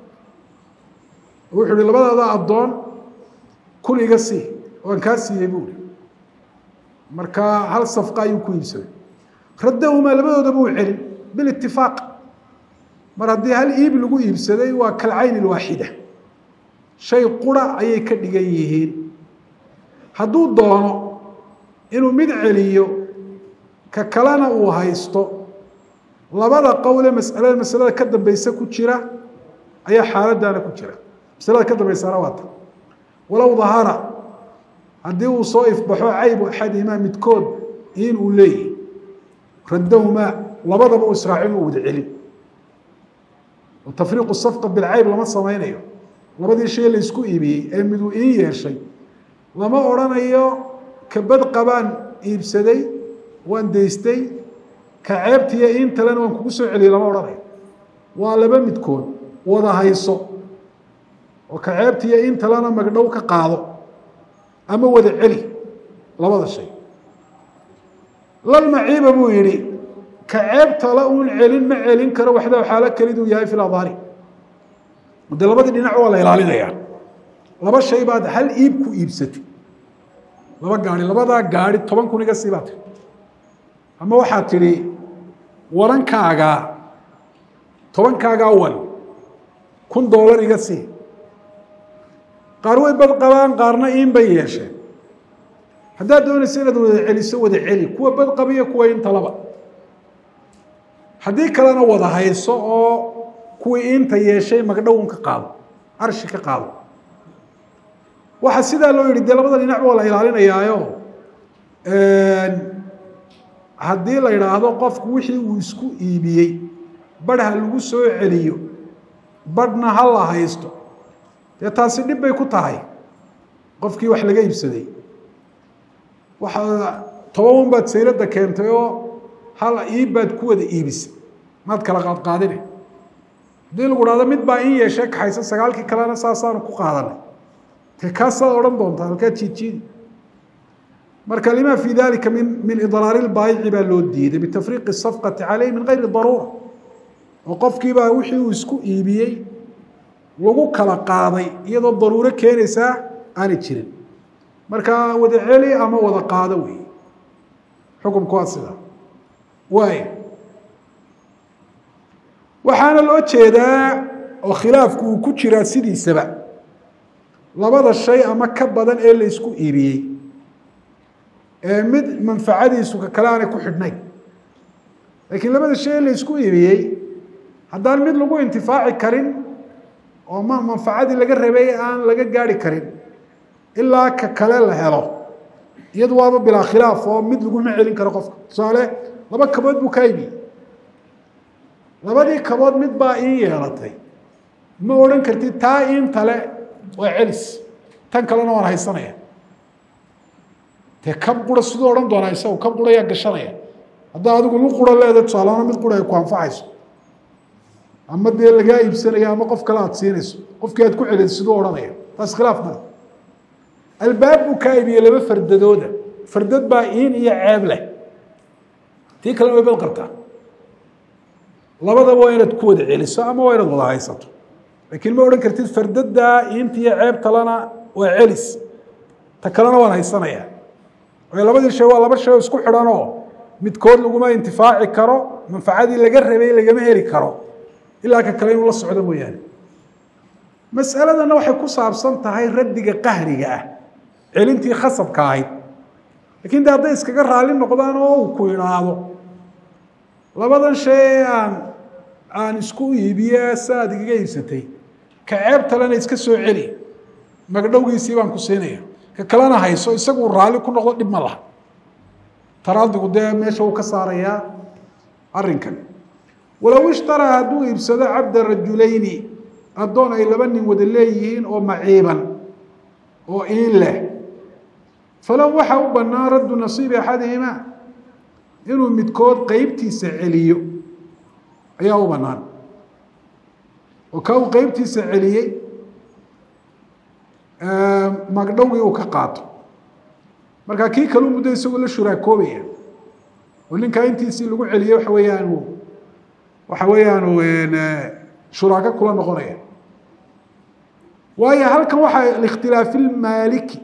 wuxuu ihi labadaada addoon kun iga sii waan kaa siiyey buu ihi marka hal safqa ayuu ku iibsaday raddahumaa labadoodaba uu celin bilitifaaq mar haddii hal iib lagu iibsaday waa kalcayn ilwaaxida shay qura ayay ka dhigan yihiin hadduu doono inuu mid celiyo ka kalena uu haysto labada qowle masalada masalada ka dambeysa ku jira ayaa xaaladdaana ku jira masalada ka dambeysana waa ta walow dahara haddii uu soo ifbaxo caybu axadihimaa midkood in uu leeyahy raddahumaa labadaba u israacin u wada celin oo tafriiqu safqa bilcayb lama samaynayo labadii shay la isku iibiyey ee miduu iin yeeshay lama odrhanayo ka bad qabaan iibsaday waan daystay ka ceebtiiyo iintalena waan kugu soo celiyey lama odhanayo waa laba midkood wada hayso oo ka ceebtiiyo iintalena magdhow ka qaado ama wada celi labada shay lalmaciiba buu yihi ka ceebtala uun celin ma celin karo waxdaa xaalo keliduu yahay fi ladhaari de labadii dhinac waa la ilaalinayaa laba shay baad hal iib ku iibsatay laba gaari labadaa gaari toban kun iga sii baa tiri ama waxaad tidhi warankaagaa tobankaagaa wan kun doolar iga sii qaar way bad qabaan qaarna iin bay yeesheen haddaad doonaysa inaad wada celiso wada celi kuwa bad qabiyo kuwa intalaba haddii kalena wada hayso oo kuwii inta yeeshay magdhown ka qaado arshi ka qaado waxaa sidaa loo yihi dee labada dhinac waa la ilaalinayaayo haddii la idhaahdo qofku wixii uu isku iibiyey badh ha lagu soo celiyo badhna ha la haysto dee taasi dhib bay ku tahay qofkii wax laga iibsaday waxaa toban baad sayladda keentay oo hal iib baad ku wada iibisay maad kala qaadqaadine haddii lagu dhahdo mid baa in yeeshee kaxaysa sagaalkii kalena saasaanu ku qaadanay dee kaasaad odhan doontaa halkaad jiidjiidi marka lima fi dalika min min idraari lbaayici baa loo diiday bitafriiqi safqati caleyh min gayri daruura oo qofkiibaa wixii uu isku iibiyey lagu kala qaaday iyadoo daruuro keenaysaa aanay jirin marka wada celi ama wada qaado wey xukumku waa sidaa waay waxaana loo jeedaa oo khilaafku uu ku jiraa sidiisaba labada shay ama ka badan ee la isku iibiyey ee mid manfacadiisu ka kale aanay ku xidhnayn laakiin labada shay ee la isku iibiyey haddaan mid lagu intifaaci karin oo ma manfacadii laga rabay aan laga gaari karin ilaa ka kale la helo iyadu waaba bilaa khilaaf oo mid laguma celin karo qofka tusaale laba kabood buu kaa iibiyey labadii kabood mid baa ii yeelatay ma odhan kartid taa iintale waa celis tan kalena waan haysanaya dee kab qura siduu odhan doonaa isagu kab qura yaa gashanaya haddaa adigu lu qura leeda tusaalaana mid qura ay ku anfacayso ama dee lagaa iibsanaya ama qof kale aad siinayso qofkii aad ku celin siduu odhanaya taas khilaaf male albaab buu kaa iibiyey laba fardadooda fardad baa iin iyo ceeb leh tii kalena way bad qabtaa labadaba waa inaad ku wada celiso ama waa inaad wada haysato laakiin ma odhan kartid fardada iinta iyo ceeb talena waa celis ta kalena waan haysanaya waayo labadii shay waa laba shay oo isku xidhanoo midkood laguma intifaaci karo manfacadii laga rabay lagama heli karo ilaa ka kale inuu la socdo mooyaane mas'aladana waxay ku saabsan tahay raddiga qahriga ah celintii khasabka ahayd lakiin de hadday iskaga raalli noqdaan oo uu ku idhaahdo labadan shay aan aan isku iibiye saaad igaga iibsatay ka ceeb talena iska soo celi magdhowgiisii baan ku siinaya ka kalena hayso isagu raalli ku noqdo dhib ma laha taraadigu dee meesha uu ka saarayaa arrinkan walow ishtaraa hadduu iibsado cabda rajulayni addoon ay laba nin wada leeyihiin oo maciiban oo iin leh falow waxaa u bannaan raddu nasiibi axadihima inuu midkood qeybtiisa celiyo ayaa u bannaan oo ka uu qeybtiisa celiyey magdhowgii uu ka qaato markaa kii kaleu muddo isagoo la shuraakoobaya oo ninkaa intiisii lagu celiyey waxa weeyaan waxa weeyaan shuraako kula noqonaya waayo halkan waxaa likhtilaafi lmaaliki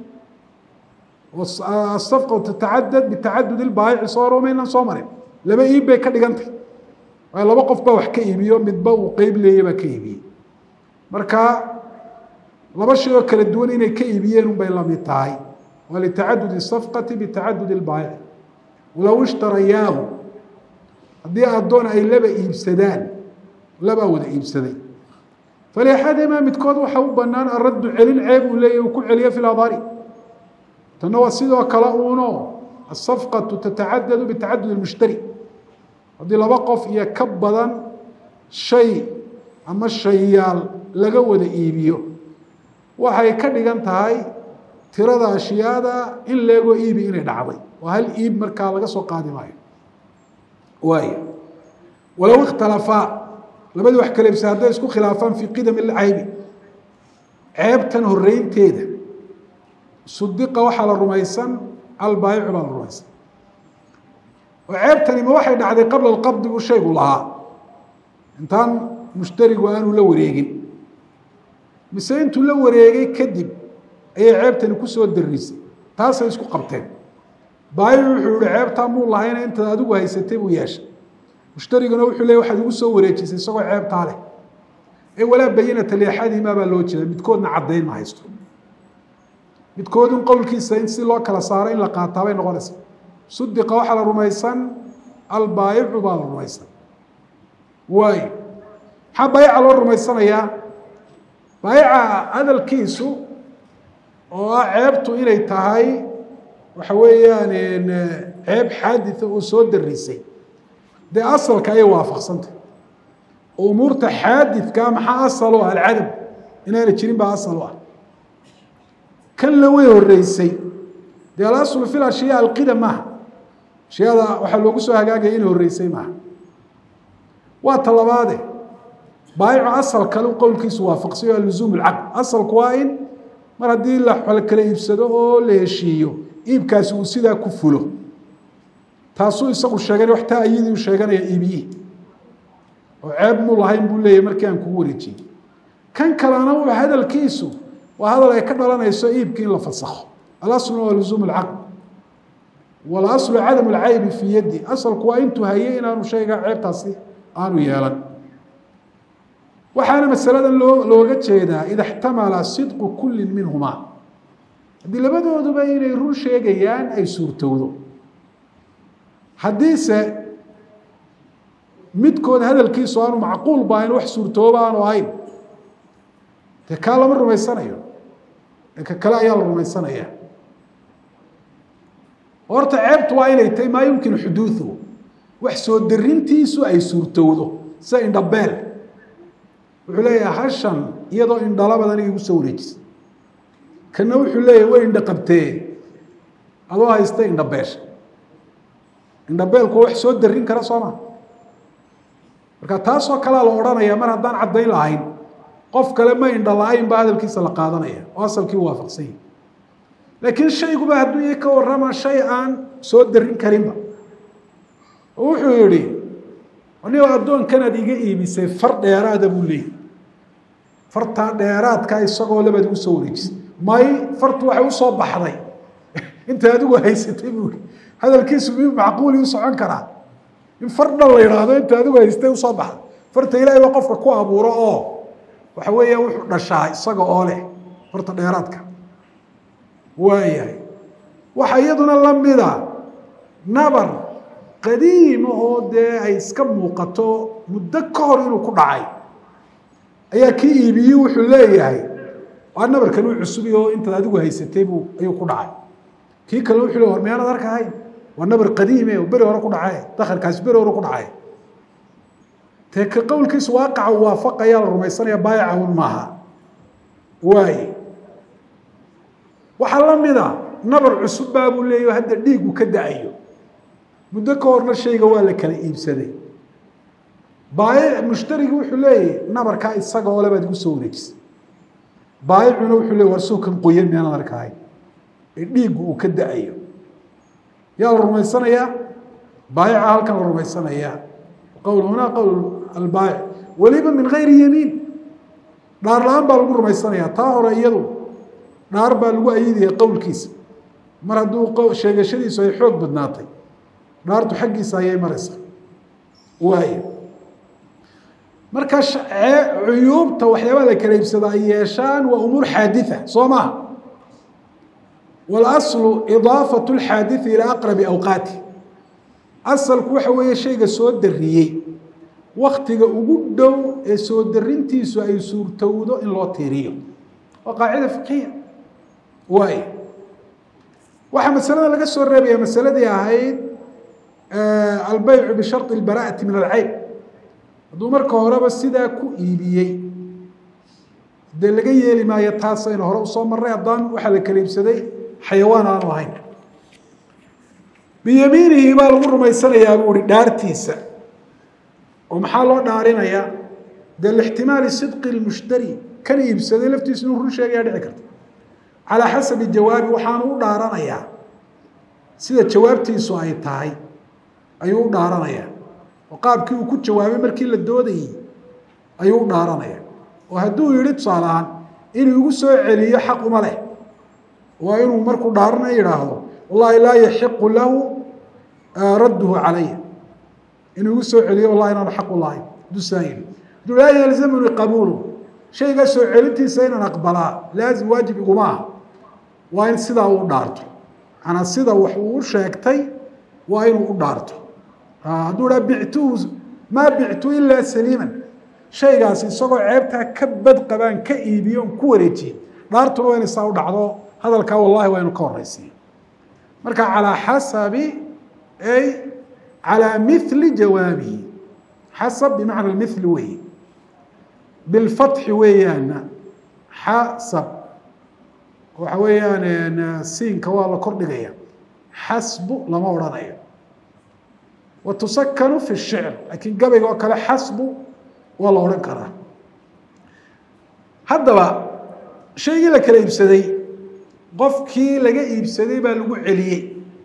asafqa tatacadad bitacadud ilbaayici soo romaynan soo marin laba iib bay ka dhigantay waayo laba qof baa wax ka iibiyo midba uu qeyb leeya baa ka iibiyey marka laba shay oo kala duwan inay ka iibiyeen unbay lamid tahay waa litacadud safqati bitacadud ilbaayici walow ishtarayaahu haddii addoon ay laba iibsadaan labaa wada iibsaday faliaxadimaa midkood waxa u banaan araddu celin ceeb uu leeyahy uu ku celiyo fi ladari tanna waa sidoo kale uuno asafqatu tatacadadu bitacadud ilmushtari haddii laba qof iyo ka badan shay ama shayaal laga wada iibiyo waxay ka dhigan tahay tirada ashyaada in leegoo iibi inay dhacday oo hal iib markaa laga soo qaadi maayo waay walow ikhtalafaa labadii wax kala ibsa hadday isku khilaafaan fii qidam ilcaybi ceebtan horeynteeda sudiqa waxaa la rumaysan albaayicu baa la rumaysan oo ceebtani ma waxay dhacday qabla alqabdi buu shaygu lahaa intaan mushtarigu aanu la wareegin mise intuu la wareegay kadib ayay ceebtani kusoo darisay taasay isku qabteen baayicu wuxuu yihi ceebtaa muu lahayna intaad adigu haysatay buu yeeshay mushtariguna wuxuu leey waxaad igu soo wareejisay isagoo ceebtaa leh ee walaa bayinata liaxadihimaa baa loo jeeda midkoodna caddayn ma haysto midkood in qowlkiisa in si loo kala saaro in la qaataa bay noqonaysa sudiqa waxaa la rumaysan albaayicu baa la rumaysan waayo maxaa baayica loo rumaysanayaa baayica hadalkiisu oo ah ceebtu inay tahay waxa weeyaan ceeb xaaditha oo soo darisay dee asalka ayay waafaqsantah oo umuurta xaadidkaa maxaa asal u ah alcadam inaana jirin baa asal u ah kanna way horeysay dee alaslu fi ashyaa alqidam maaha ashyaada waxaa loogu soo hagaagaya inay horeysay maaha waa ta labaade baayicu asal kale qowlkiisu waafaqsay oo aluzuum alcaqd asalku waa in mar haddii la kala iibsado oo la heshiiyo iibkaasi uu sidaa ku fulo taasuu isagu sheegan wax taa ayadii u sheeganaya iibiyihi oo ceeb muu lahayn buu leeyahy markii aan kugu wareejiyey kan kalena uu hadalkiisu waa hadal ay ka dhalanayso iibkii in la fasakho alasluna waa luzuum alcaqd walaslu cadam alcaybi fii yaddi asalku waa intuu hayay inaanu shayga ceebtaasi aanu yeelan waxaana masaladan loo looga jeedaa ida اxtamala sidqu kuli minhumaa haddii labadooduba inay run sheegayaan ay suurtowdo haddiise midkood hadalkiisu aanu macquul ba ayn wax suurtooba aanu ahayn dee kaa lama rumaysanayo ee ka kale ayaa la rumaysanaya horta ceebtu waa inay tahay maa yumkinu xuduuثu wax soo darintiisu ay suurtowdo sida indhabeel wuxuu leeyahay hashan iyadoo indhala badan igu soo wareejisa kana wuxuu leeyahay way indha qabtee adoo haysta indhabeesha indhabeelku wax soo darin kara soo ma marka taasoo kalea la odhanaya mar haddaan caddayn lahayn qof kale ma indha la-ayn ba hadalkiisa la qaadanaya oo asalkii waafaqsan yahi laakiin shayguba hadduu i ka warrama shay aan soo darin karinba oo wuxuu yihi anigo addoonkanaad iga iibisay far dheeraada buu leeyay fartaa dheeraadka isagoo labaad igu soo wareejisay may fartu waxay usoo baxday inta adigu haysatay buu i hadalkiisu mi macquuli u socon karaa in far dhan la yidhaahdo inta adigu haystay usoo baxday farta ilaahay ba qofka ku abuuro oo waxa weeya wuxuu dhashaa isaga oo leh farta dheeraadka waayahay waxaa iyaduna lamida nabar qadiima oo dee ay iska muuqato muddo ka hor inuu ku dhacay ayaa kii iibiyey wuxuu leeyahay waa nabarkan uu cusubi oo intaad adigu haysatay buu ayuu ku dhacay kii kale wuxuu le war miyaanad arkahayn waa nabar qadiime oo beri hore ku dhace dakarkaasi beri hore ku dhacay dee ka qowlkiisu waaqaca waafaqayaa la rumaysanaya baayacahun maaha waaye waxaa la mida nabar cusub baa buu leeyahy hadda dhiigu ka da-ayo muddo ka horna shayga waa la kala iibsaday baayic mushtarigi wuxuu leeyahy nabarkaa isaga oo lebaad igu soo wareejisay baayicuna wuxuu leey war suukan qoyan miyaanad arkahay ee dhiigu uu ka da-ayo yaa la rumaysanayaa baayica halkan la rumaysanayaa qowl hunaa qowl albaayic weliba min gayri yamiin dhaar la-aan baa lagu rumaysanayaa taa hore iyadu dhaar baa lagu ayidaya qowlkiisa mar hadduu sheegashadiisu ay xoog badnaatay dhaartu xaggiisa ayay maraysa waay marka cuyuubta waxyaabaa la kala iibsada ay yeeshaan waa umuur xaaditha soo maha walaslu idaafatu lxaadiثi ilaa aqrabi awqaati asalku waxa weeye shayga soo dariyey waktiga ugu dhow ee soo darintiisu ay suurtowdo in loo tiiriyo waa qaacida fiqiya waay waxaa masalada laga soo reebaya masaladii ahayd albeycu bishari اlbara'ati min alcayb hadduu marka horeba sidaa ku iibiyey dee laga yeeli maayo taasaynu hore usoo marray haddaan waxaa la kala iibsaday xayawaan aanu ahayn biyamiinihi baa lagu rumaysanayaa buu ihi dhaartiisa oo maxaa loo dhaarinayaa dee lixtimaali sidqi lmushtari kan iibsaday laftiisu inuu run sheegaya dhici karta calaa xasabi jawaabi waxaanu u dhaaranayaa sida jawaabtiisu ay tahay ayuu u dhaaranayaa oo qaabkii uu ku jawaabay markii la doodayey ayuu u dhaaranaya oo hadduu yihi tusaale ahaan inuu igu soo celiyo xaq uma leh waa inuu markuu dhaarana yidhaahdo wallahi laa yaxiqu lahu radduhu calaya inuu igu soo celiyo wallahi inaanu xaq u lahayn hadduu saa yihi hadduu laa yalzamuni qabuulu shaygaa soo celintiisa inaan aqbalaa laazim waajib iguma ah waa in sidaa uu dhaarto manaa sida wax uu u sheegtay waa inuu u dhaarto hadduu dhaa bictuhu maa bictu ilaa saliiman shaygaasi isagoo ceebtaa ka bad qabaan ka iibiyo on ku wareejiye dhaartuna waa inay saa u dhacdo hadalkaa wallahi waa inu ka horeysiiyo marka calaa xasabi ay calaa mili jawaabihi xasab bimacna mili weeye bilfatxi weeyaana xasab waxa weeyaan siinka waa la kordhigaya xasbu lama odhanayo wa tusakanu fi shicr laakiin gabayga oo kale xasbu waa la odhan karaa haddaba shaygii la kala iibsaday qofkii laga iibsaday baa lagu celiyey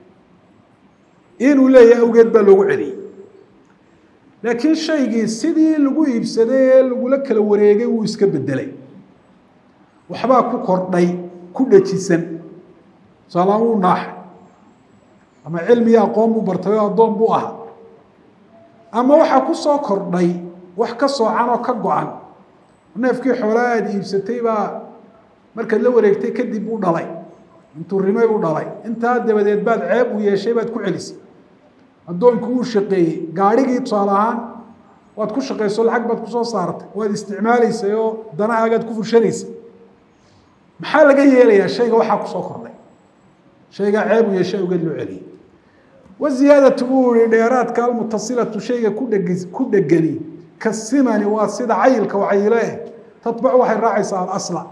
inuu leeyahay awgeed baa loogu celiyey laakiin shaygii sidii lagu iibsaday ee lagula kala wareegay wuu iska bedelay waxbaa ku kordhay ku dhajisan tusaalaaan wuu naaxay ama cilmi iyo aqoon buu bartay oo addoon buu ahaa ama waxaa ku soo kordhay wax ka soocan oo ka go-an neefkii xoolaa aada iibsatay baa markaad la wareegtay kadib u dhalay intuu rimay u dhalay intaa dabadeed baad ceeb u yeeshay baad ku celisay addoonku uu shaqeeyey gaadhigii tusaale ahaan waad ku shaqayso lacag baad kusoo saartay waad isticmaalaysay oo danahaagaad ku fushanaysay maxaa laga yeelayaa shayga waxaa kusoo kordhay shaygaa ceeb u yeeshay awgeed loo celiyey waziyaadatu buu yihi dheeraadka almutasilatu shayga kudheg ku dhegani kasimani waa sida cayilka wacayilo eh tatbacu waxay raacaysaa alasla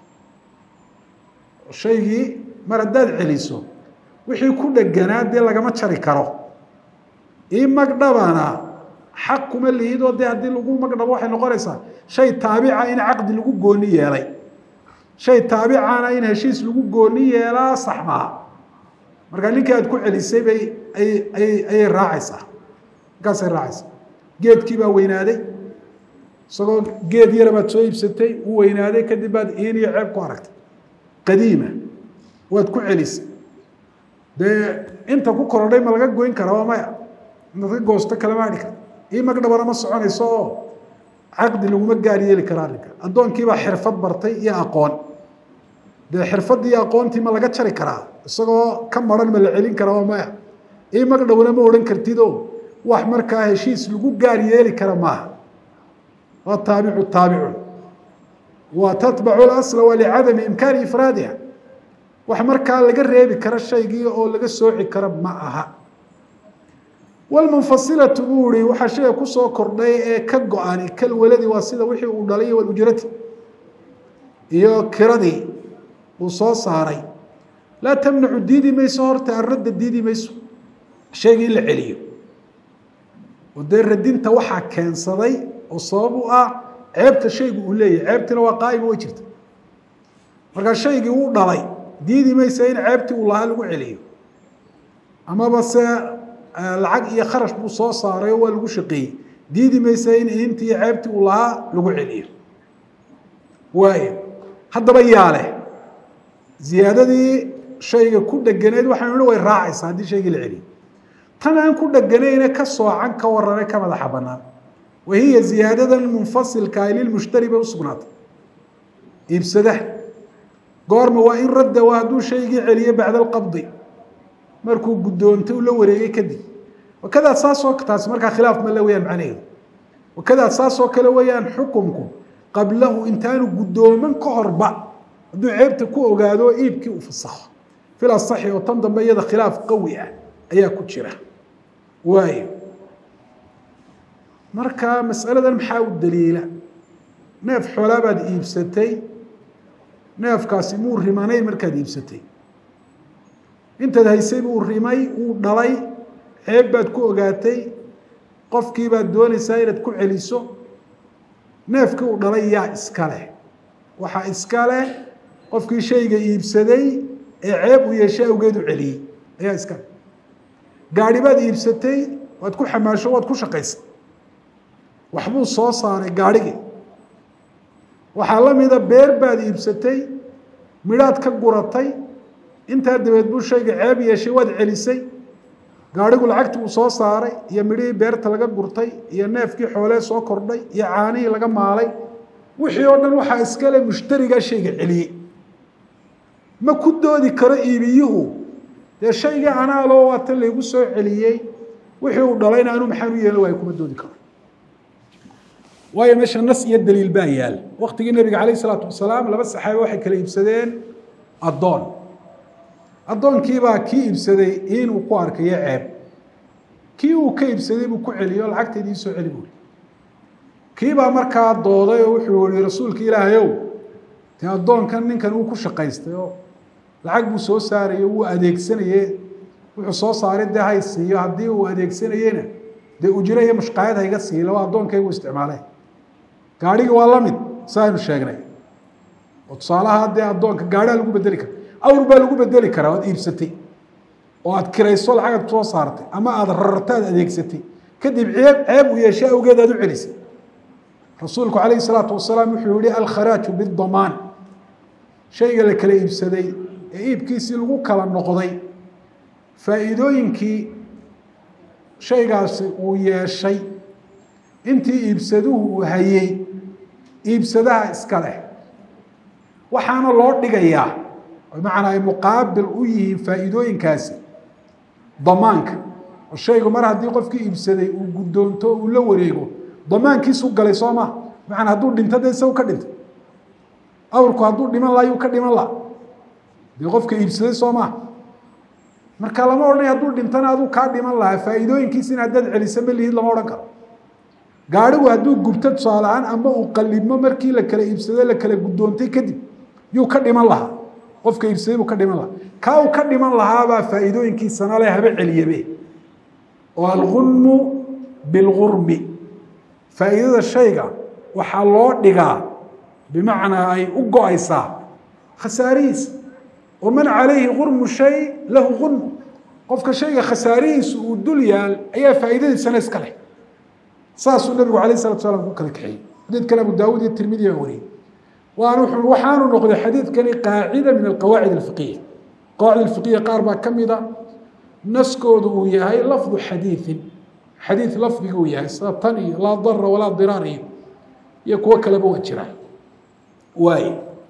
shaygii mar haddaad celiso wixii ku dheganaa dee lagama jari karo ii magdhabana xaq kuma lihidoo dee haddii lagu magdhabo waxay noqonaysaa shay taabica in caqdi lagu gooni yeelay shay taabicana in heshiis lagu gooni yeelaa sax maha markaa ninkii aad ku celisay bay ayay ayay raacaysaa markaasay raacaysaa geedkii baa weynaaday isagoo geed yara baad soo iibsatay uu weynaaday kadib baad iin iyo ceeb ku aragtay qadiima waad ku celisay dee inta ku korodhay ma laga goyn karaa waa maya inaad ka goosto kalama adhi karta ii magdhabana ma soconayso oo caqdi laguma gaar yeeli kara arrinka addoonkiibaa xirfad bartay iyo aqoon dee xirfaddii iyo aqoontii ma laga jari karaa isagoo ka maran ma la celin karaa waa maya ii magdhowna ma odhan kartidoo wax markaa heshiis lagu gaar yeeli kara maaha waa taabicu taabicun wa tatbacu lasla wa licadami imkaani ifraadiha wax markaa laga reebi kara shaygii oo laga sooci kara ma aha wlmunfasilatu buu ihi waxaa shayga kusoo kordhay ee ka go-ani kalwaladi waa sida wixii uu dhalay walujrati iyo kiradii uu soo saaray laa tamnacu diidi mayso horta aradda diidi mayso shaygii in la celiyo oo dee radinta waxaa keensaday oo sabab u ah ceebta shaygu uu leeyahay ceebtina waa qaa'ima way jirta markaa shaygii uu dhalay diidi maysa in ceebtii uu lahaa lagu celiyo amaba se lacag iyo kharash buu soo saaray oo waa lagu shaqeeyey diidi maysa in intii iyo ceebtii uu lahaa lagu celiyo waayo haddaba yaa leh ziyaadadii shayga ku dheganeed waxaynu nihi way raacaysaa haddii shaygii la celiyo tan aan ku dheganayne ka soocan ka warane ka madaxa banaan wa hiya ziyaadadan munfasilka ay lilmushtari bay usugnaatay iibsadaha goorma waa in radda waa hadduu shaygii celiyo bacda alqabdi markuu guddoontay uu la wareegay kadib wakadaa saasoo taasi markaa khilaaf ma le weyaan macnaheedu wakadaa saasoo kale weeyaan xukumku qablahu intaanu guddooman ka horba hadduu ceebta ku ogaado iibkii uu fasaxo fil asaxi oo tan dambe iyada khilaaf qawi ah ayaa ku jira waayo marka masaladan maxaa u daliila neef xoolaa baad iibsatay neefkaasi muu rimanay markaad iibsatay intaad haysay buu rimay uu dhalay ceeb baad ku ogaatay qofkii baad doonaysaa inaad ku celiso neefkii uu dhalay yaa iska leh waxaa iska leh qofkii shayga iibsaday ee ceeb uu yeeshay awgeed u celiyey ayaa iska leh gaadhi baad iibsatay waad ku xamaasho waad ku shaqaysay waxbuu soo saaray gaadhigii waxaa la mida beer baad iibsatay midhaad ka guratay intaa dabeed buu shayga ceeb yeeshay waad celisay gaadhigu lacagtii uu soo saaray iyo midhihii beerta laga gurtay iyo neefkii xoolee soo kordhay iyo caanihii laga maalay wixii oo dhan waxaa iskale mushtarigaa shayga celiyey ma ku doodi karo iibiyuhu dee shaygii anaaloo waata laygu soo celiyey wixii uu dhalayna anuu maxaan u yeelan waayo kuma doodi karo waayo meesha nas iyo daliil baa yaal waktigii nabiga calayh isalaatu wasalaam laba saxaabe waxay kala iibsadeen addoon addoonkiibaa kii iibsaday inuu ku arkayo ceeb kii uu ka iibsaday buu ku celiyo lacagteedii soo celi buuri kiibaa markaa dooday oo wuxuu yihi rasuulka ilaahayow dee addoonkan ninkan uu ku shaqaystay oo lacag buu soo saarayo wuu adeegsanaye wuxuu soo saaray dee hay siiyo haddii uu adeegsanayena dee ujro iyo mushqaayad hayga siiyo laba addoonkaygu isticmaalay gaadhigi waa la mid sa aynu sheegnay oo tusaalaha dee addoonka gaadhaa lagu bedeli kara awr baa lagu bedeli karaa oad iibsatay oo aad kirayso lacagaad soo saartay ama aada rarta ad adeegsatay kadib ceeb ceeb uu yeeshay awgeed aad u celisay rasuulku calayhi salaatu wasalaam wuxuu yihi alkharaaju bidamaan shayga la kala iibsaday ee iibkiisii lagu kala noqday faa'iidooyinkii shaygaasi uu yeeshay intii iibsaduhu uu hayey iibsadaha iska leh waxaana loo dhigayaa bimacnaa ay muqaabil u yihiin faa'iidooyinkaasi damaanka oo shaygu mar haddii qofkii iibsaday uu guddoonto uu la wareego damaankiisu galay soo maa bimacnaa hadduu dhinto dee isagu ka dhintay awrku hadduu dhiman laha yuu ka dhiman laha dee qofka iibsaday soo maa marka lama odhanay hadduu dhintana aduu kaa dhiman lahaa faa'iidooyinkiisina haddaad celisa ma lihid lama odhan karo gaadhigu hadduu gubto tusaale ahaan ama uu qalibmo markii la kala iibsado la kala guddoontay kadib yuu ka dhiman lahaa qofka iibsaday buu ka dhiman lahaa kaa uu ka dhiman lahaabaa faa'iidooyinkiisana le haba celiyabe oo algunmu bilgurmi faa'iidada shayga waxaa loo dhigaa bimacnaa ay u go-aysaa khasaarihiisa oo man calayhi gurmu shay lahu gunmu qofka shayga khasaarihiisa uu dul yaal ayaa faa'iidadiisana iska leh saasuu nabigu alayh salatu salaam ku kala kaxeeyey xadiidkan abu daawud iyo tirmidi baa wariyey waan waxaanu noqday xadiidkani qaacida min alqawaacid alfiqiya qawaacid alfiqiya qaar baa ka mida naskoodu uu yahay lafdu xadiiin xadiid lafdiga uu yahay sida tan iyo laa dara walaa diraar iyo iyo kuwo kaleba waa jira waay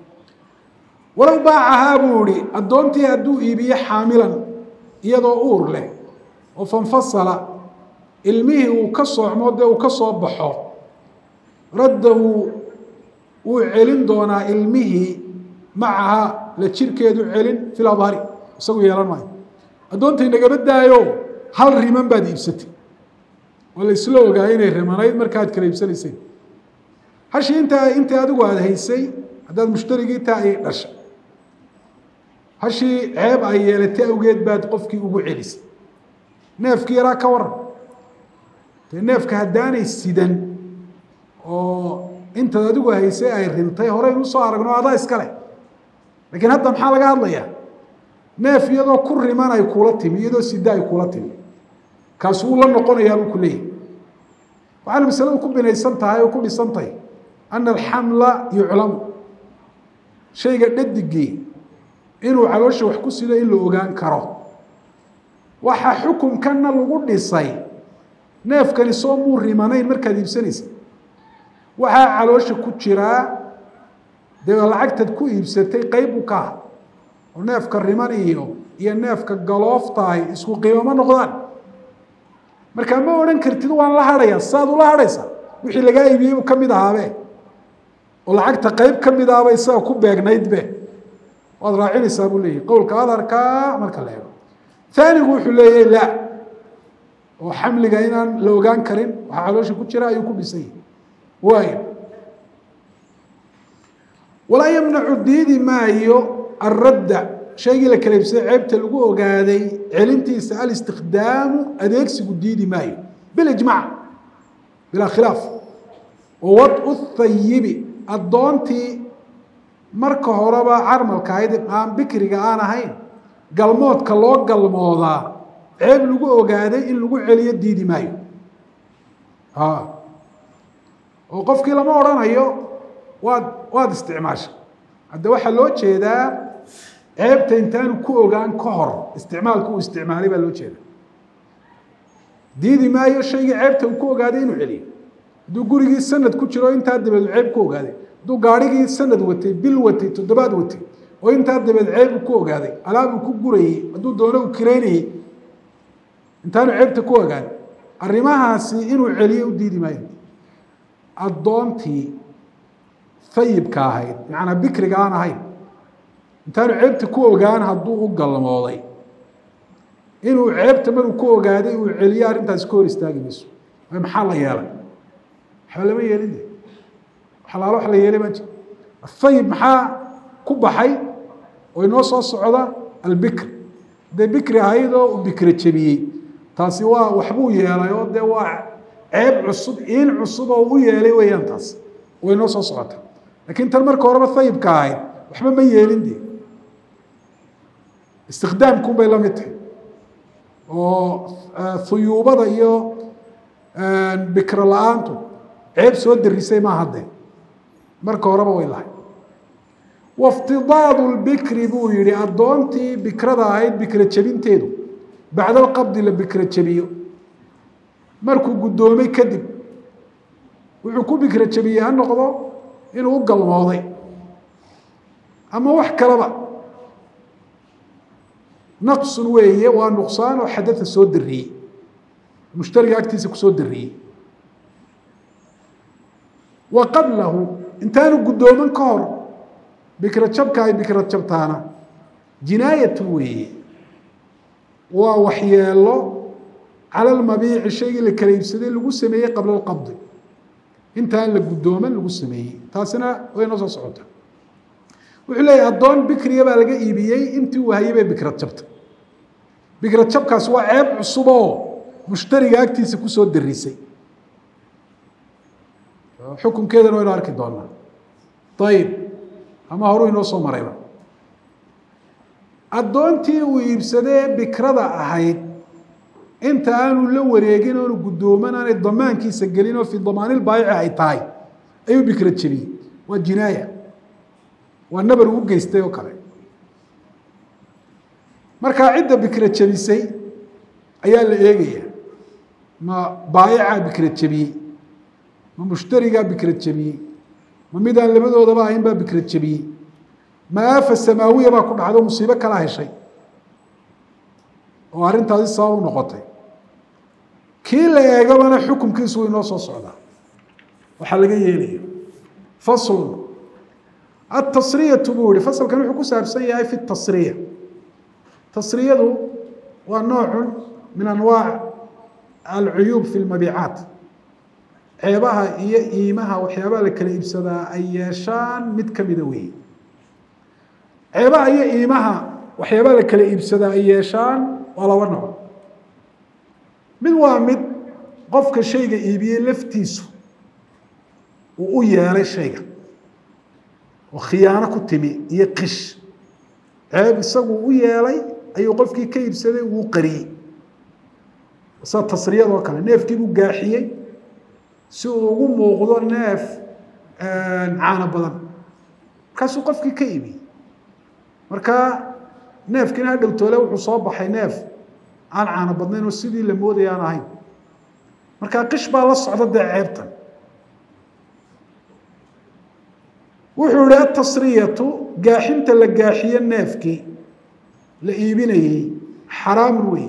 walow baacahaa buu ihi addoontii hadduu iibiye xaamilan iyadoo uur leh oo fanfasala ilmihii uu ka soocmo dee uu ka soo baxo raddahu wuu celin doonaa ilmihii macaha la jirkeedu celin fil adhari isagu yeelan maayo addoontai nagaba daayo hal riman baad iibsatay oo la isla ogaa inay rimanayd markaad kala iibsanayseen hashii intaa intii adigu aada haysay haddaad mushtarigii taa ay dhashay hashii ceeb ay yeelatay awgeed baad qofkii ugu celisay neefkii yaraa ka waran dee neefka haddaanay sidan oo intaad adigu haysay ay rintay horeynu usoo aragno adaa iska leh laakiin hadda maxaa laga hadlayaa neef iyadoo ku riman ay kuula timi iyadoo sida ay kuula timi kaas wuu la noqonayaa buu ku leeyahy waxaana masaladu ku binaysan tahay oo ku dhisan tahay ana alxamla yuclamu shayga dhadigii inuu caloosha wax ku sido in la ogaan karo waxaa xukunkanna lagu dhisay neefkani soo muu rimanayn markaad iibsanaysa waxaa caloosha ku jiraa dee lacagtaad ku iibsatay qeyb u ka ah oo neefka riman iyo iyo neefka galooftahay isku qiimo ma noqdaan markaa ma odhan kartid waan la hadhayaa saad ula hadhaysaa wixii lagaa iibiyey uu ka mid ahaabe oo lacagta qeyb ka mid ahaba isaga ku beegnaydbe waad raacinaysaa buu leeyahy qowlka adharkaa marka la eego aanigu wuxuu leeyahy la oo xamliga inaan la ogaan karin waxaa caloosha ku jira ayuu ku dhisay waay walaa yamnacu diidi maayo aradda shaygii la kala ibsaday ceebta lagu ogaaday celintiisa alistikdaamu adeegsigu diidi maayo bilijmac bilaa khilaaf wa wadcu thayibi addoontii marka horeba carmalka ahayd aan bikriga aan ahayn galmoodka loo galmoodaa ceeb lagu ogaaday in lagu celiyo diidi maayo oo qofkii lama odhanayo waad waad isticmaasha hadda waxaa loo jeedaa ceebta intaanu ku ogaan ka hor isticmaalka uu isticmaalay baa loo jeeda diidi maayo shaygii ceebta uu ku ogaaday inuu celiyo hadduu gurigii sanad ku jiro intaa dabeed ceeb ku ogaaday hadduu gaarhigii sanad watay bil watay toddobaad watay oo intaa dabeed ceeb uu ku ogaaday alaab uu ku gurayey hadduu doono uu kireynayey intaanu ceebta ku ogaan arrimahaasi inuu celiyo u diidi maayo addoontii ayibka ahayd macnaa bikriga aan ahayn intaanu ceebta ku ogaan hadduu u galmooday inuu ceebta maruu ku ogaaday uu celiyo arrintaasi ka hor istaagi mayso maxaa la yeelay waxba lama yeelin alaalo wax la yeelay ma jir ayib maxaa ku baxay oo inoo soo socda albikr hadday bikri ahayd oo uu bikra jebiyey taasi waa waxbuu yeelay oo dee waa ceeb cusub iin cusub oo u yeelay weeyaan taas way noo soo socota lakiin tan marka horeba ayibka ahayd waxba ma yeelin de istikdaamkun bay la mid tahay oo huyuubada iyo bikro la-aantu ceeb soo darisay ma hadde marka horeba way lahay waftidaadu lbikri buu yihi addoontii bikrada ahayd bikra jebinteedu bacda alqabdi la bikra jebiyo markuu guddoomay kadib wuxuu ku bikra jebiyey ha noqdo inuu u galmooday ama wax kaleba naqsun weeye waa nuqsaan oo xadada soo dariyey mushtariga agtiisa kusoo dariyey wa qablahu intaanu guddooman ka hor bikra jabka ay bikra jabtaana jinaayatun weeye waa waxyeelo cala lmabiici shaygii la kala iibsaday lagu sameeyey qabla alqabdi intaan la guddooman lagu sameeyey taasina way noo soo socota wuxuu leeyahy addoon bikriya baa laga iibiyey intii uu hayay bay bikrad jabta bikrad jabkaas waa ceeb cusub oo mushtariga agtiisa kusoo darisay xukunkeedana waynu arki doonaa ayib ama horu inoo soo marayba addoontii uu iibsadee bikrada ahayd inta aanu la wareegin oonu guddooman aanay damaankiisa gelin oo fii damaanilbaayici ay tahay ayuu bikra jebiyey waa jinaaya waa nabar uu geystay oo kale markaa cidda bikra jebisay ayaa la eegaya ma baayicaa bikra jebiyey ma mushtarigaa bikra jebiyey ma midaan labadoodaba ahayn baa bikra jebiyey ma aafa samaawiya baa ku dhacdo musiibo kala heshay oo arrintaasi sabab u noqotay kii la eegabana xukunkiisu way noo soo socdaa waxaa laga yeelaya faslun atasriyatu buu yihi fasalkan wuxuu ku saabsan yahay fi tasriya tasriyadu waa noocun min anwaac alcuyuub fi lmabiicaat ceebaha iyo iimaha waxyaabaha la kala iibsadaa ay yeeshaan mid kamida weeye ceebaha iyo iimaha waxyaabaha la kala iibsadaa ay yeeshaan waa laba nooc mid waa mid qofka shayga iibiyey laftiisu uu u yeelay shayga oo khiyaano ku timi iyo qish ceeb isagu u yeelay ayuu qofkii ka iibsaday uu qariyey sida tasriyadoo kale neefkiibuu gaaxiyey si uu ugu muuqdo neef caano badan markaasuu qofkii ka iibiyey marka neefkiina ha dhowtoole wuxuu soo baxay neef aan caano badnayn oo sidii la moodaya aan ahayn markaa qish baa la socda dee ceebtan wuxuu ihi atasriyatu gaaxinta la gaaxiye neefkii la iibinayey xaraamun wey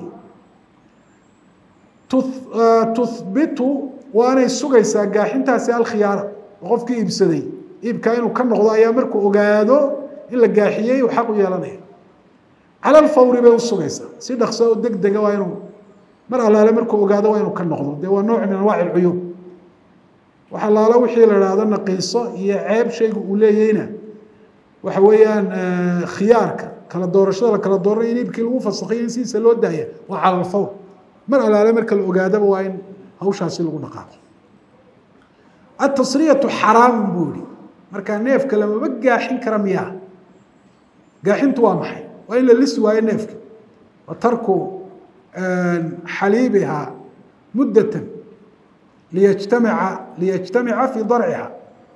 tuhbitu waanay sugaysaa gaaxintaasi alkhiyaara oo qofkii iibsaday iibkaa inuu ka noqdo ayaa markuu ogaado in la gaaxiyey uu xaq u yeelanaya cala alfawri bay u sugaysaa si dhakso oo deg dega waa inuu mar allaale markuu ogaado waa inuu ka noqdo dee waa nooc min anwaaci alcuyuub wax allaale wixii la idhaahdo naqiiso iyo ceeb shaygu uu leeyeyna waxa weeyaan khiyaarka kala doorashada la kala dooranay in iibkii lagu fasakhiyo in sidiisa loo daaya waa cala alfawr mar allaale marka la ogaadaba waa in hawshaasi lagu dhaqaaqo atasriyatu xaraamun buu yihi markaa neefka lamaba gaaxin kara miyaa gaaxintu waa maxay waa in la lisi waayo neefka wa tarku xaliibihaa muddatan liyajtamica liyajtamica fii darciha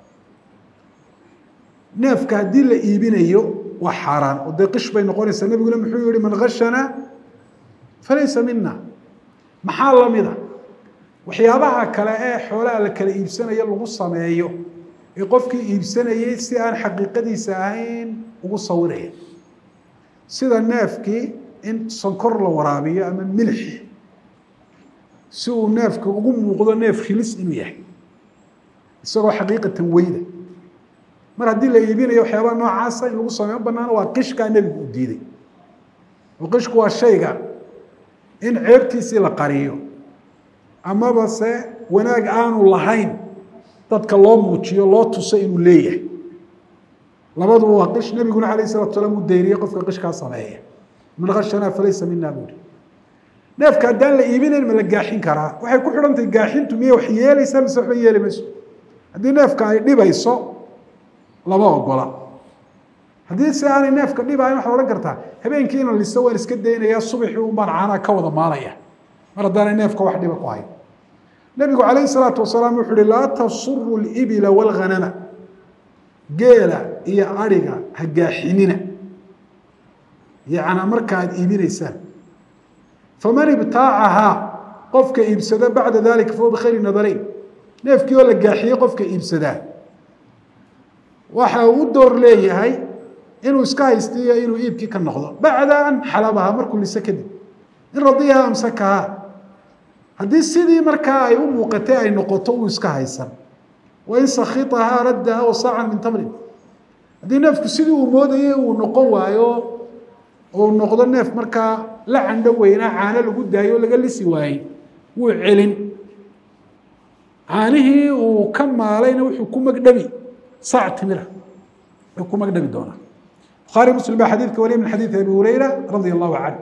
neefka haddii la iibinayo waa xaaraan oo dee qish bay noqonaysaa nebiguna muxuu yihi man gashana falaysa mina maxaa lamida waxyaabaha kale ee xoolaha la kala iibsanayo lagu sameeyo ee qofkii iibsanayey si aan xaqiiqadiisa ahayn ugu sawiraya sida neefkii in sonkor la waraabiyo ama milix si uu neefka ugu muuqdo neef khilis inuu yahay isagoo xaqiiqatan weyda mar haddii la iibinayo waxyaabaha noocaasa in lagu sameeyo banaano waa qishkaa nebigu u diiday oo qishku waa shayga in ceebtiisii la qariyo amaba se wanaag aanu lahayn dadka loo muujiyo loo tuso inuu leeyahay labaduba waa qish nebiguna alayh salatu salaam uu dayriyey qofka qishkaa sameeya man kashanaa falaysa mina buuri neefka haddaan la iibinayn ma la gaaxin karaa waxay ku xidhantahay gaaxintu miyay wax yeelaysaa mise waxba yeeli mayso haddii neefka ay dhibayso lama ogola haddii si aanay neefka dhibayn waxaad odhan kartaa habeenkii ina liso waan iska daynayaa subaxii un baan caanaa ka wada maalaya mar haddaanay neefka wax dhiba ku hayn nebigu calayhi salaatu wasalaam wuxuu uhi laa tasuru libila walghanama geela iyo adhiga ha gaaxinina yacnaa marka aad iibinaysaan faman ibtaacahaa qofka iibsada bacda dalika fahuwa bikhayri nadarayn neefkii oo la gaaxiyey qofka iibsadaa waxa uu u door leeyahay inuu iska haystiyo inuu iibkii ka noqdo bacda an xalabaha markuu lise kadib in radiyaha amsakaha haddii sidii markaa ay u muuqatay ay noqoto uu iska haysan wain sakitahaa raddaha wasaacan min tamrin haddii neefku sidii uu moodayay uu noqon waayo uu noqdo neef markaa la candho weynaa caano lagu daayo o laga lisi waayey wuu celin caanihii uu ka maalayna wuxuu ku magdhabi saac timira wuxuu ku magdhabi doonaa bukhaari muslim baa xadiidka wariya min xadiidi abi hureyra radia allahu canhu